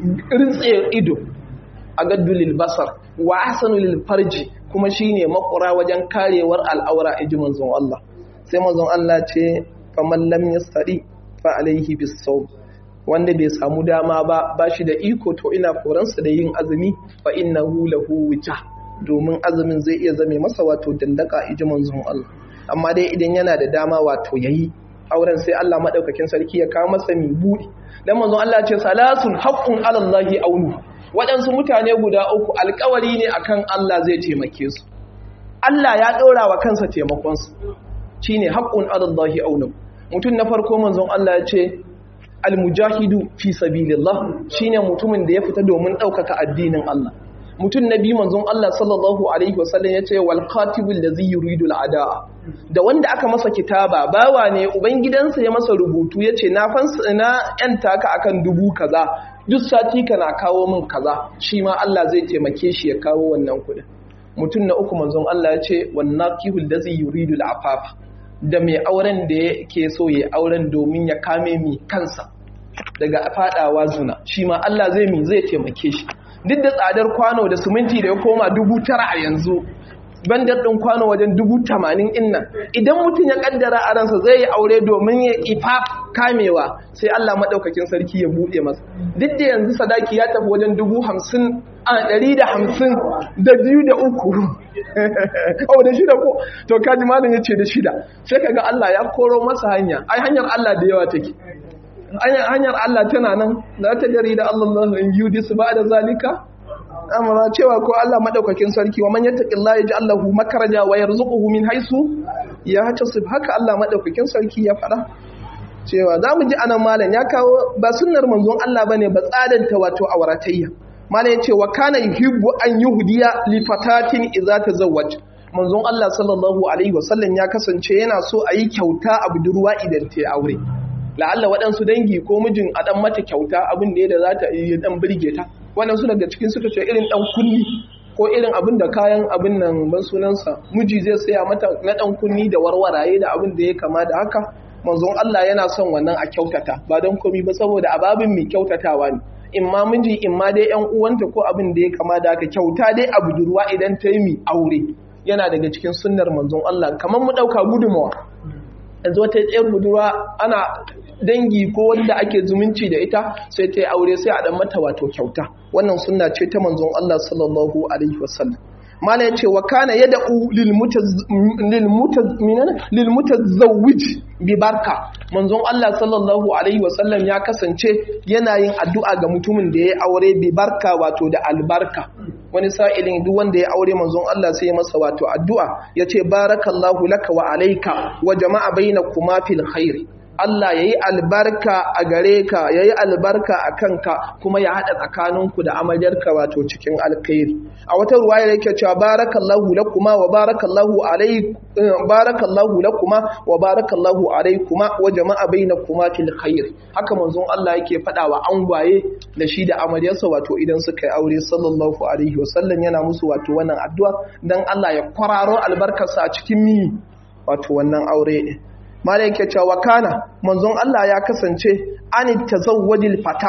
rintse ido agaddu lil basar wa ahsanu lil farji kuma shine makura wajen karewar al'aura iji manzon Allah sai manzon Allah ce faman lam yastadi fa alaihi bisawm wanda bai samu dama ba bashi da iko to ina koransa da yin azumi fa innahu lahu wita domin azumin zai iya zame masa wato dandaka iji manzon Allah amma dai idan yana da dama wato yayi auren sai Allah madaukakin sarki ya kawo masa mi budi dan manzon Allah ce salasun haqqun alallahi aunu waɗansu mutane guda uku alkawari ne akan Allah zai taimake su Allah ya ɗora wa kansa taimakonsu shi ne haƙƙun adallahi aunin mutum na farko manzon Allah ya ce almujahidu fi sabilillah shi ne mutumin da ya fita domin ɗaukaka addinin Allah mutum na biyu manzon Allah sallallahu alaihi wasallam ya ce wal katibul ladzi yuridu al da wanda aka masa kitaba bawa ne ubangidansa ya masa rubutu ya ce na fansa na yanta ka akan dubu kaza duk sati kana kawo min kaza shi ma Allah zai taimake shi ya kawo wannan kuɗin mutum na uku manzon Allah ya ce wannan kihul da zai yuridu al'afaf da mai auren da yake so ya auren domin ya kame mi kansa daga fadawa zuna shi ma Allah zai mi zai taimake shi duk da tsadar kwano da siminti da ya koma dubu tara a yanzu bandar ɗin kwano wajen dubu tamanin innan idan mutum ya ƙaddara a ransa zai yi aure domin ya ifa kamewa sai Allah maɗaukakin sarki ya buɗe masa duk da yanzu sadaki ya tafi wajen dubu hamsin a ɗari da hamsin da biyu da uku oh da shida ko to kaji malam ya ce da shida sai ka ga Allah ya koro masa hanya ai hanyar Allah da yawa take hanyar Allah tana nan la ta jarida Allah in yudis ba da zalika amara cewa ko Allah madaukakin sarki wa man yattaqillaha yaj'al lahu makraja wa yarzuquhu min haythu yahtasib haka Allah madaukakin sarki ya fada cewa zamu ji anan malam ya kawo ba sunnar manzon Allah bane ba tsadanta wato auratayya malam yace wa kana yuhibbu an yuhdiya li fatatin idza tazawwaj manzon Allah sallallahu alaihi wasallam ya kasance yana so a yi kyauta a budurwa idan ta aure la'alla waɗansu dangi ko mijin a ɗan mata kyauta abin da ya za ta yi ɗan birge ta waɗansu daga cikin suka ce irin ɗan kunni ko irin abin da kayan abin nan ban sunansa miji zai saya mata na ɗan kunni da warwaraye da abin da ya kama da haka manzon Allah yana son wannan a kyautata ba don komi ba saboda ababin mai kyautatawa ne in ma miji in ma dai yan uwanta ko abin da ya kama da haka kyauta dai a budurwa idan ta yi mi aure yana daga cikin sunnar manzon Allah kamar mu ɗauka gudunmawa yanzu wata tsayar budurwa ana dangi ko wanda ake zumunci da ita sai ta yi aure sai a dan mata wato kyauta wannan sunna ce ta manzon Allah sallallahu alaihi wasallam mala yace wa kana yad'u lil lil mutazawwij bi barka manzon Allah sallallahu alaihi wasallam ya kasance yana yin addu'a ga mutumin da ya aure bi barka wato da albarka wani sa'ilin duk wanda ya aure manzon Allah sai ya masa wato addu'a yace barakallahu laka wa alayka wa jama'a bainakuma fil khair Allah ya yi albarka a gare ka ya yi albarka a kanka kuma ya haɗa tsakaninku da amaryarka wato cikin alkhairi a wata ruwa ya yake cewa barakallahu lakuma wa barakallahu barakallahu lakuma wa barakallahu alaikuma wa jama'a bainakuma fil khair haka manzon Allah yake faɗa wa angwaye da shi da amaryarsa wato idan suka yi aure sallallahu alaihi wasallam yana musu wato wannan addu'a dan Allah ya kwararo albarkarsa a cikin mi wato wannan aure din malai yake cewa kana manzon Allah ya kasance an tazawwajil fatat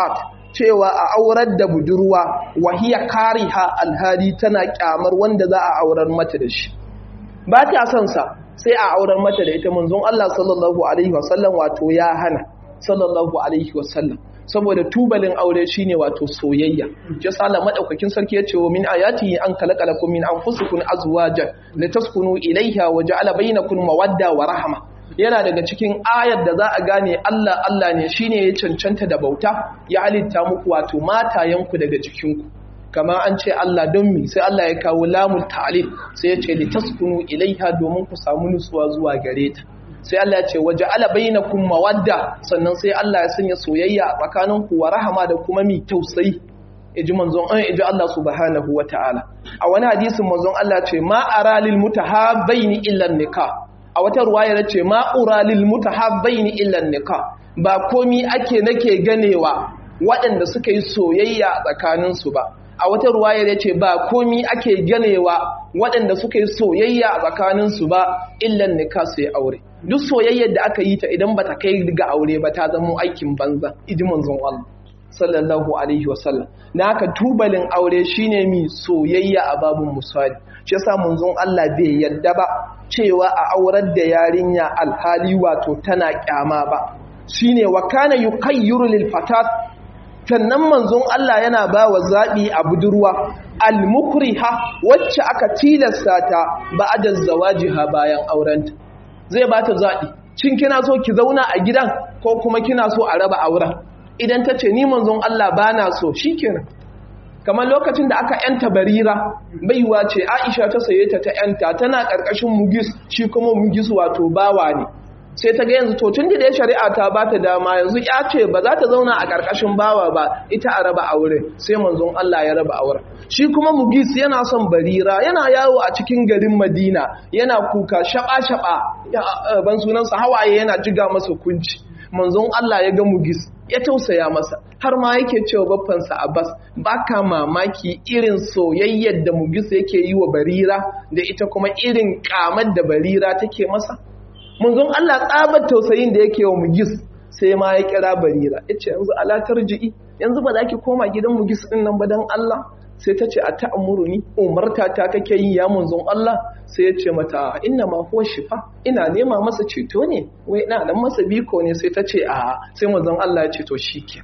cewa a aurar da budurwa wahiya kariha alhali tana kyamar wanda za a aurar mata da shi ba ta son sa sai a aurar mata da ita manzon Allah sallallahu alaihi wasallam wato ya hana sallallahu alaihi wasallam saboda tubalin aure shine wato soyayya ya sala madaukakin sarki yace wa min ayatihi an khalaqalakum min anfusikum azwajan litaskunu ilayha wa ja'ala bainakum mawadda wa rahma yana daga cikin ayar da za a gane Allah Allah ne shine ya cancanta da bauta ya halitta muku wato matayenku daga jikinku kama an ce Allah don mi sai Allah ya kawo lamul ta'lil sai ya ce litaskunu ilaiha domin ku samu nutsuwa zuwa gare ta sai Allah ya ce waje ala bainakum mawadda sannan sai Allah ya sanya soyayya a tsakaninku wa rahama da kuma mi tausayi iji manzon an iji Allah subhanahu wataala a wani hadisin manzon Allah ce ma ara lil mutahabbaini illa nikah a wata ruwaya ya ce ma ura lil mutahabbaini illa nikah ba komi ake nake ganewa waɗanda suka yi soyayya tsakaninsu ba a wata ruwayar ya ce ba komi ake ganewa waɗanda suka yi soyayya a tsakaninsu ba illan nika sai aure duk soyayyar da aka yi ta idan ba ta kai ga aure ba ta zama aikin banza iji manzon Allah sallallahu alaihi wasallam na haka tubalin aure shine mi soyayya a babun musali shi yasa manzon Allah bai yadda ba cewa a aurar da yarinya alhali wato tana kyama ba shine wa kana yuqayyiru lil fatat sannan manzon Allah yana ba wa zaɓi a budurwa al-mukriha wacce aka tilasta ta ba'da zawajiha bayan aurenta zai ba ta zaɓi cin kina so ki zauna a gidan ko kuma kina so a raba auren idan ta ce ni manzon Allah ba na so shikenan kamar lokacin da aka yanta barira baiwa ce Aisha ta saye ta ta yanta tana ƙarƙashin mugis shi kuma mugis wato bawa ne sai ta ga yanzu to tun da ya shari'a ta ba ta dama yanzu ya ce ba za ta zauna a ƙarƙashin bawa ba ita a raba aure sai manzon Allah ya raba aure shi kuma mugis yana son barira yana yawo a cikin garin madina yana kuka shaɓa-shaɓa ban sunansa hawaye yana jiga masa kunci manzon Allah ya ga mugis ya tausaya masa har ma yake cewa baffansa Abbas baka mamaki irin soyayyar da mugis yake yi wa barira da ita kuma irin kamar da barira take masa munzon Allah tsabar tausayin da yake wa mugis sai ma ya kira barira ya ce yanzu alatar ji'i yanzu ba za ki koma gidan mugis ɗin nan ba don Allah sai ta ce a ta'amuru ni umarta ta kake yi ya munzon Allah sai ya ce mata inna ma huwa shifa ina nema masa ceto ne wai ina nan masa biko ne sai ta ce a sai munzon Allah ya ce to shikenan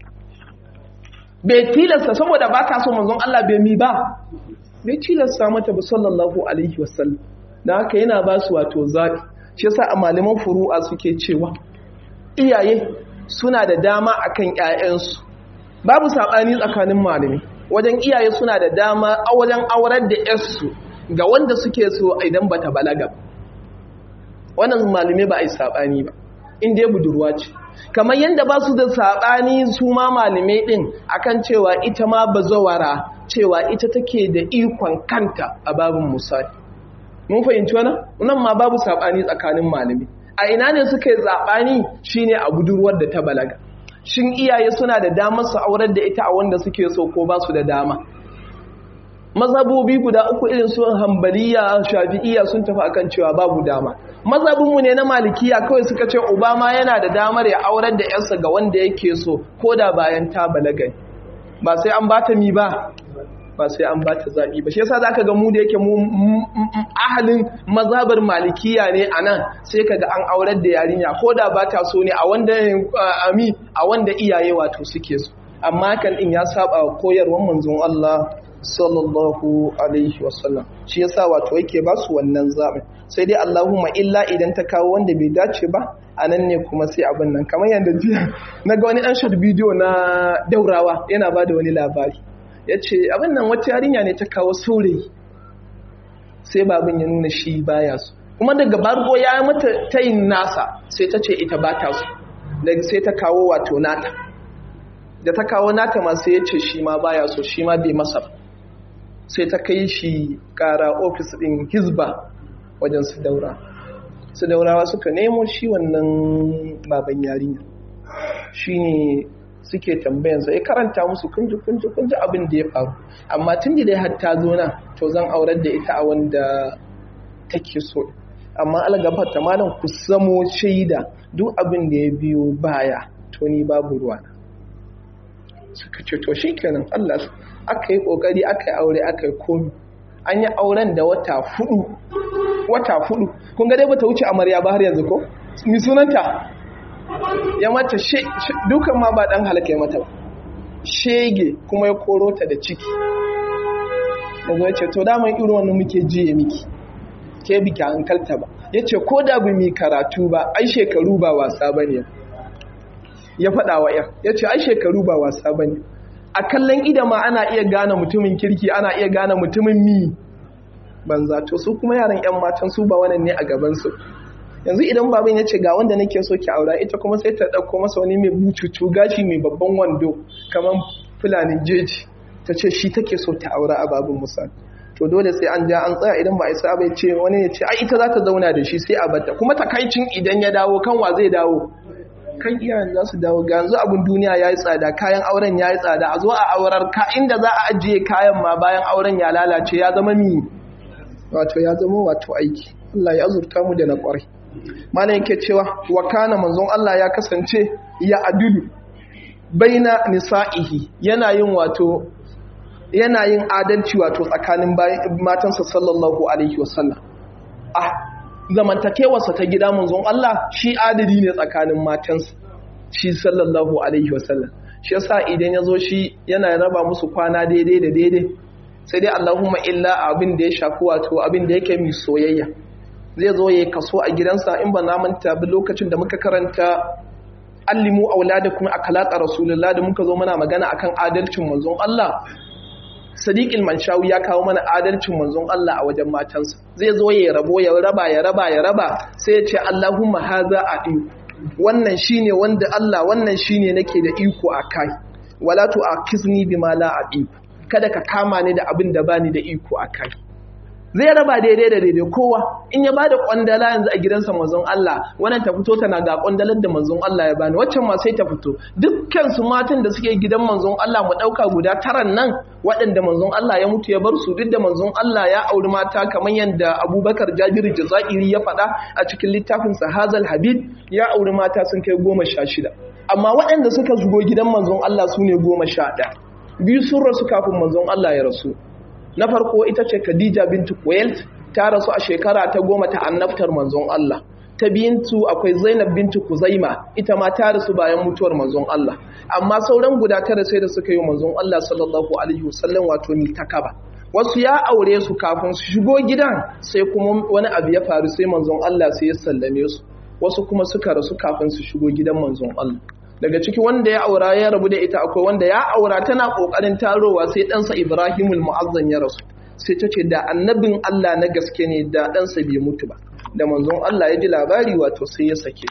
bai tilasta saboda ba ta so munzon Allah bai mi ba bai tilasta mata ba sallallahu alaihi wasallam da haka yana ba su wato zaɓi shi yasa a malaman furu'a suke cewa iyaye suna da dama akan ƴaƴansu babu sabani tsakanin malami wajen iyaye suna da dama a wajen aurar da ƴarsu ga wanda suke so idan bata balaga ba wannan malume ba a yi sabani ba in dai budurwa ce kamar yadda ba su da sabani su ma malume din akan cewa ita ma bazawara cewa ita take da ikon kanta a babin musali mun fahimci wannan nan ma babu sabani tsakanin malami a ina ne suka yi zabani shine a budurwar da ta balaga shin iyaye suna da damar su aurar da ita a wanda suke so ko ba su da dama mazhabobi guda uku irin su hambaliya shafi'iyya sun tafi akan cewa babu dama mazhabinmu ne na malikiya kawai suka ce obama yana da damar ya aurar da yarsa ga wanda yake so ko da bayan ta balaga ba sai an bata mi ba ba sai an bata zaɓi ba shi yasa zaka ga mu da yake mu ahalin mazhabar malikiya ne anan sai kaga an aurar da yarinya ko da ba ta so ne a wanda ami a wanda iyaye wato suke so amma kan in ya saba koyarwar manzon Allah sallallahu alaihi wasallam shi yasa wato yake ba su wannan zaɓin sai dai Allahumma illa idan ta kawo wanda bai dace ba a nan ne kuma sai abin nan kamar yadda jiya na ga wani ɗan short bidiyo na daurawa yana ba da wani labari ya ce abin nan wata yarinya ne ta kawo saurayi sai babin ya nuna shi baya su kuma daga bargo ya mata tayin nasa sai ta ce ita ba ta su daga sai ta kawo wato nata da ta kawo nata ma sai ya ce shi ma baya so shi ma bai masa sai ta kai shi kara ofis ɗin hizba wajen su daura su daurawa suka nemo shi wannan baban yarinya shi ne suke tambayansa ya karanta musu kunji kunji kunji abin da ya faru amma tun da dai har ta zo nan to zan aurar da ita a wanda take so amma algafar ta malam ku samo shaida duk abin da ya biyo baya to ni babu ruwa suka ce to shikenan Allah aka yi kokari aka yi aure aka yi komi an yi auren da wata fudu wata fudu kun ga dai bata wuce amarya ba har yanzu ko mi sunanta ya mata dukan ma ba dan halaka ya mata ba shege kuma ya koro ta da ciki daga ce to daman irin wannan muke jiye miki ke biki hankalta ba ya ce ko da bu mi karatu ba ai shekaru ba wasa ba ne ya faɗa wa yan ya ce ai shekaru ba wasa ba ne a kallon ida ma ana iya gane mutumin kirki ana iya gane mutumin mi banza to su kuma yaran yan matan su ba wannan ne a gabansu yanzu idan baban ya ce ga wanda nake so ki aura ita kuma sai ta ɗauko masa wani mai bucucu gashi mai babban wando kamar fulanin jeji ta ce shi take so ta aura a babin musa to dole sai an ja an tsaya idan ba a isa bai ce wani ya ce ai ita za ta zauna da shi sai a bata kuma takaicin idan ya dawo kan wa zai dawo kan iyayen za su dawo ga yanzu abin duniya ya yi tsada kayan auren ya yi tsada a zo a aurar ka inda za a ajiye kayan ma bayan auren ya lalace ya zama mi wato ya zama wato aiki Allah ya azurta mu da na kwarai malam yake cewa wa kana manzon Allah ya kasance ya adulu baina nisa'ihi yana yin wato yana yin adalci wato tsakanin matansa sallallahu alaihi wasallam ah zamantakewarsa ta gida manzon Allah shi adali ne tsakanin matansa shi sallallahu alaihi wasallam shi yasa idan ya zo shi yana raba musu kwana daidai da daidai sai dai Allahumma illa abin da ya shafi wato abin da yake mai soyayya zai zo ya kaso a gidansa in ba na manta bi lokacin da muka karanta allimu auladakum akhlaqa rasulullah da muka zo muna magana akan adalcin manzon Allah Sadiq al-Manshawi ya kawo mana adalcin manzon Allah a wajen matansa zai zo ya rabo ya raba ya raba ya raba sai ya ce Allahumma haza adi wannan shine wanda Allah wannan shine nake da iko akai wala tu akizni bima la adi kada ka kama ni da abin da bani da iko akai zai raba daidai da daidai kowa in ya bada kwandala yanzu a gidansa manzon Allah wannan ta fito tana ga kwandalar da manzon Allah ya bani waccan ma sai ta fito dukkan su matan da suke gidan manzon Allah mu dauka guda taran nan waɗanda manzon Allah ya mutu ya bar su duk da manzon Allah ya auri mata kamar yadda Abubakar Jabir Jazairi ya faɗa a cikin littafin sa Hazal Habib ya auri mata sun kai goma sha shida amma waɗanda suka zugo gidan manzon Allah su ne goma sha ɗaya biyu sun rasu kafin manzon Allah ya rasu na farko ita ce Khadija bintu Kuwait ta rasu a shekara ta goma ta annabtar manzon Allah ta biyintu akwai Zainab bintu Kuzaima ita ma ta rasu bayan mutuwar manzon Allah amma sauran guda tara sai da suka yi manzon Allah sallallahu alaihi wasallam wato ni takaba wasu ya aure su kafin su shigo gidan sai kuma wani abu ya faru sai manzon Allah sai ya sallame su wasu kuma suka rasu kafin su shigo gidan manzon Allah daga ciki wanda ya aura ya rabu da ita akwai wanda ya aura tana kokarin tarowa sai ɗansa Ibrahimul Mu'azzam ya rasu sai ta ce da annabin Allah na gaske ne da ɗansa bai mutu ba da manzon Allah ya ji labari wato sai ya sake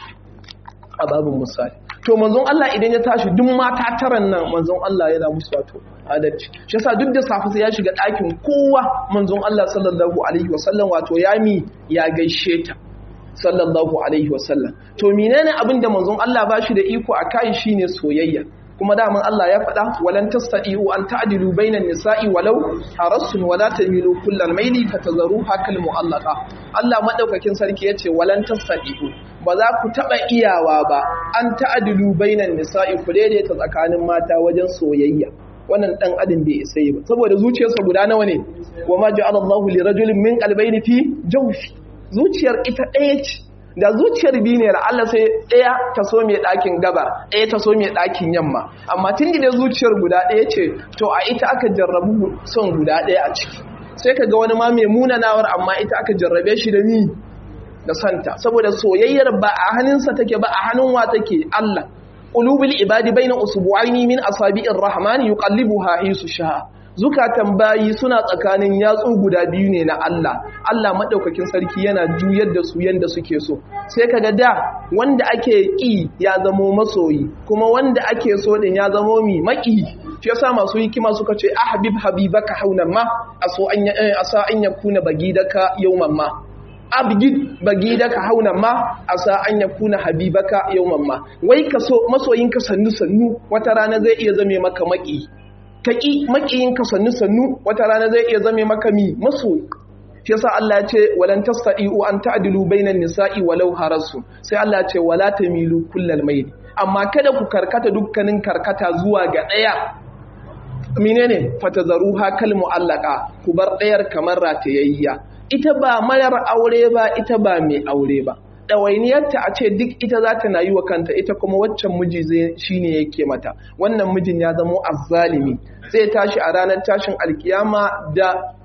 a babin misali to manzon Allah idan ya tashi duk mata taran nan manzon Allah yana musu wato adalci shi yasa duk da safe sai ya shiga ɗakin kowa manzon Allah sallallahu alaihi wasallam wato ya mi ya gaishe ta sallallahu alaihi wasallam to menene abin da manzon Allah ba shi da iko a kai shine soyayya kuma daman Allah ya faɗa walan tastati'u an ta'dilu bainan nisa'i walau harasun wala tamilu kullal maili fatazruha kal mu'allaqa Allah madaukakin sarki yace walan tastati'u ba za ku taba iyawa ba an ta'dilu bainan nisa'i ku daidaita tsakanin mata wajen soyayya wannan dan adam bai isa ba saboda zuciyarsa guda nawa ne wa ma ja'ala Allahu li rajulin min qalbayni fi jawfi zuciyar ita ɗaya ce da zuciyar biyu ne Allah sai ɗaya ta so mai ɗakin gaba ɗaya ta so mai ɗakin yamma amma tun da zuciyar guda ɗaya ce to a ita aka jarrabu son guda ɗaya a ciki sai ka ga wani ma mai munanawar amma ita aka jarrabe shi da ni da santa saboda soyayyar ba a hannunsa take ba a hannun wa take Allah qulubul ibadi baina usbu'aini min asabi'ir rahman yuqallibuha hisu sha'a zukatan bayi suna tsakanin yatsu guda biyu ne na Allah Allah madaukakin sarki yana juyar da su yanda suke so sai kaga da wanda ake ki ya zamo masoyi kuma wanda ake so din ya zamo mi maki shi yasa masu hikima suka ce ahbib habibaka haunan ma aso an asa an yakuna bagidaka yawman ma abgid bagidaka haunan ma asa an yakuna habibaka yawman ma wai ka so masoyinka sannu sannu wata rana zai iya zame maka maki ka ƙi maƙiyinka sannu-sannu wata rana zai iya zame maka mi maso shi yasa Allah ya ce walan tastati'u an ta'dilu bainan nisa'i walau harasu sai Allah ya ce wala tamilu kullal mayl amma kada ku karkata dukkanin karkata zuwa ga ɗaya menene fatazaruha kal mu'allaka ku bar ɗayar kamar ratayayya ita ba mayar aure ba ita ba mai aure ba ɗawainiyarta a ce duk ita za ta na yi wa kanta ita kuma waccan miji zai shine yake mata wannan mijin ya zamo azzalimi zai tashi a ranar tashin alkiyama da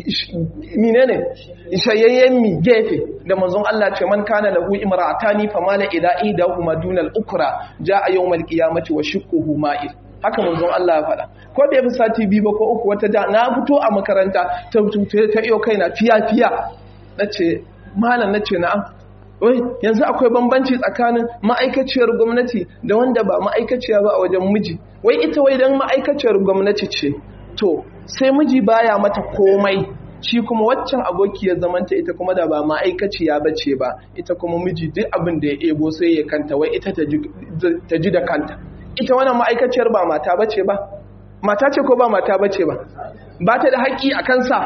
menene shayayyen mi gefe da manzon Allah ce man kana lahu imra'atani famala ila idahuma dunal ukra jaa yawmal qiyamati wa shiqquhu ma'il haka manzon Allah ya faɗa ko da yafi sati biyu ba ko uku wata da na fito a makaranta ta ta iyo kaina fiya fiya nace malam nace na'am wai yanzu akwai bambanci tsakanin ma'aikaciyar gwamnati da wanda ba ma'aikaciya ba a wajen miji wai ita wai dan ma'aikaciyar gwamnati ce to sai miji baya mata komai shi kuma waccan abokiyar zamanta ita kuma da ba ma'aikaciya ba ce ba ita kuma miji duk abin da ya ebo sai ya kanta wai ita ta ji da kanta ita wannan ma'aikaciyar ba mata ba ce ba mata ce ko ba mata ba ce ba ba ta da haƙƙi a kansa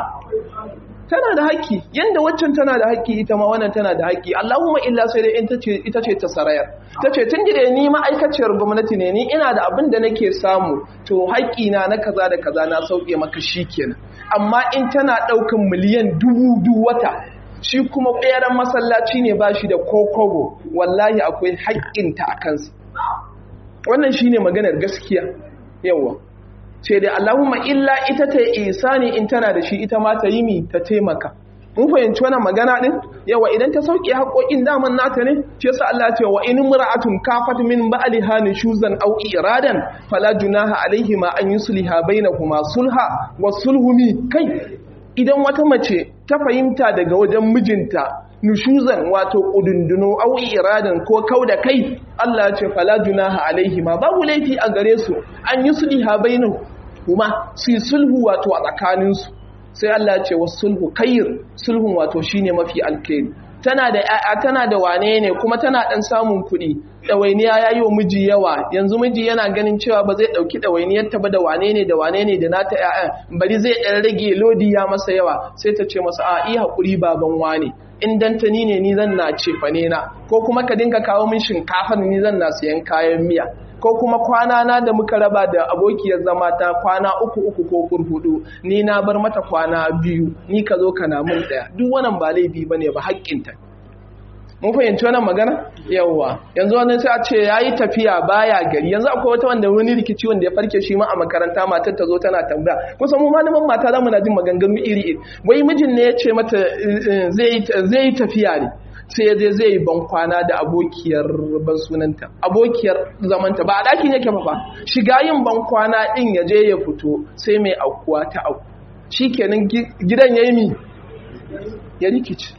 tana da haƙƙi yanda waccan tana da haƙƙi ita ma wannan tana da haƙƙi Allahumma illa sai dai ita ce ta sarayar ta ce tun da ni ma'aikaciyar gwamnati ne ni ina da abin da nake samu to haƙƙi na na kaza da kaza na sauke maka shi kenan amma in tana ɗaukan miliyan dubu du wata shi kuma ɓeran masallaci ne ba shi da kokobo wallahi akwai haƙƙinta a kansa wannan shine maganar gaskiya yawa ce da Allahumma illa ita ta isani in tana da shi ita ma ta yi mi ta taimaka mun fahimci wannan magana din yawa idan ta sauke haƙoƙin daman nata ne shi yasa Allah ya ce wa in imra'atun kafat min ba'liha nushuzan aw iradan fala junaha alaihima an yusliha bainahuma sulha wa sulhumi kai idan wata mace ta fahimta daga wajen mijinta nushuzan wato kudunduno au iradan ko kauda kai Allah ya ce fala junaha alaihima babu laifi a gare su an yi sulha bainu kuma su yi sulhu wato a tsakanin su sai Allah ya ce wasulhu khair sulhun wato shine mafi alkhairi tana da ƴaƴa tana da wane ne kuma tana dan samun kuɗi ɗawainiya ya yi wa miji yawa yanzu miji yana ganin cewa ba zai ɗauki ɗawainiyar ta ba da wane ne da wane ne da nata ƴaƴan bari zai ɗan rage lodi ya masa yawa sai ta ce masa a iya haƙuri baban wane in dantani ne ni zan na cefane na ko kuma ka dinga kawo min shinkafar ni zan na siyan kayan miya ko kuma kwana na da muka raba da abokiyar zama ta kwana uku uku ko kurhudu ni na bar mata kwana biyu ni ka zo ka na mun daya duk wannan ba laifi bane ba haƙƙinta mun fahimci wannan magana yawwa yanzu wani sai a ce yayi tafiya baya gari yanzu akwai wata wanda wani rikici wanda ya farke shi ma a makaranta matar ta zo tana tambaya kusan mu malaman mata zamu na jin maganganu iri iri wai mijin ne ya ce mata zai zai tafiya ne sai ya je zai ban kwana da abokiyar ban sunanta abokiyar zamanta ba a ɗakin yake ba shiga yin ban kwana ɗin ya je ya fito sai mai aukuwa ta auku shi kenan gidan ya yi mi ya rikici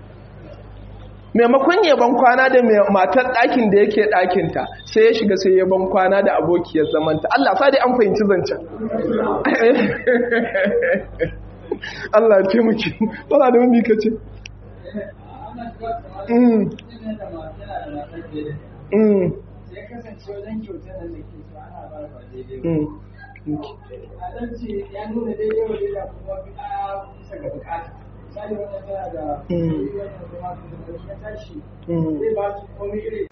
maimakon ya ban kwana da matar ɗakin da yake ɗakinta sai ya shiga sai ya ban kwana da abokiyar zamanta Allah sa dai an fahimci zancen Allah ya ce muke ba da wani ka ce ya kasance wajen kyautar da ke so ana ba ba daidai a ɗan ce ya nuna daidai wa daidai kuma a bisa ga bukata misali wannan tana da wannan kuma ya tashi zai ba su komai iri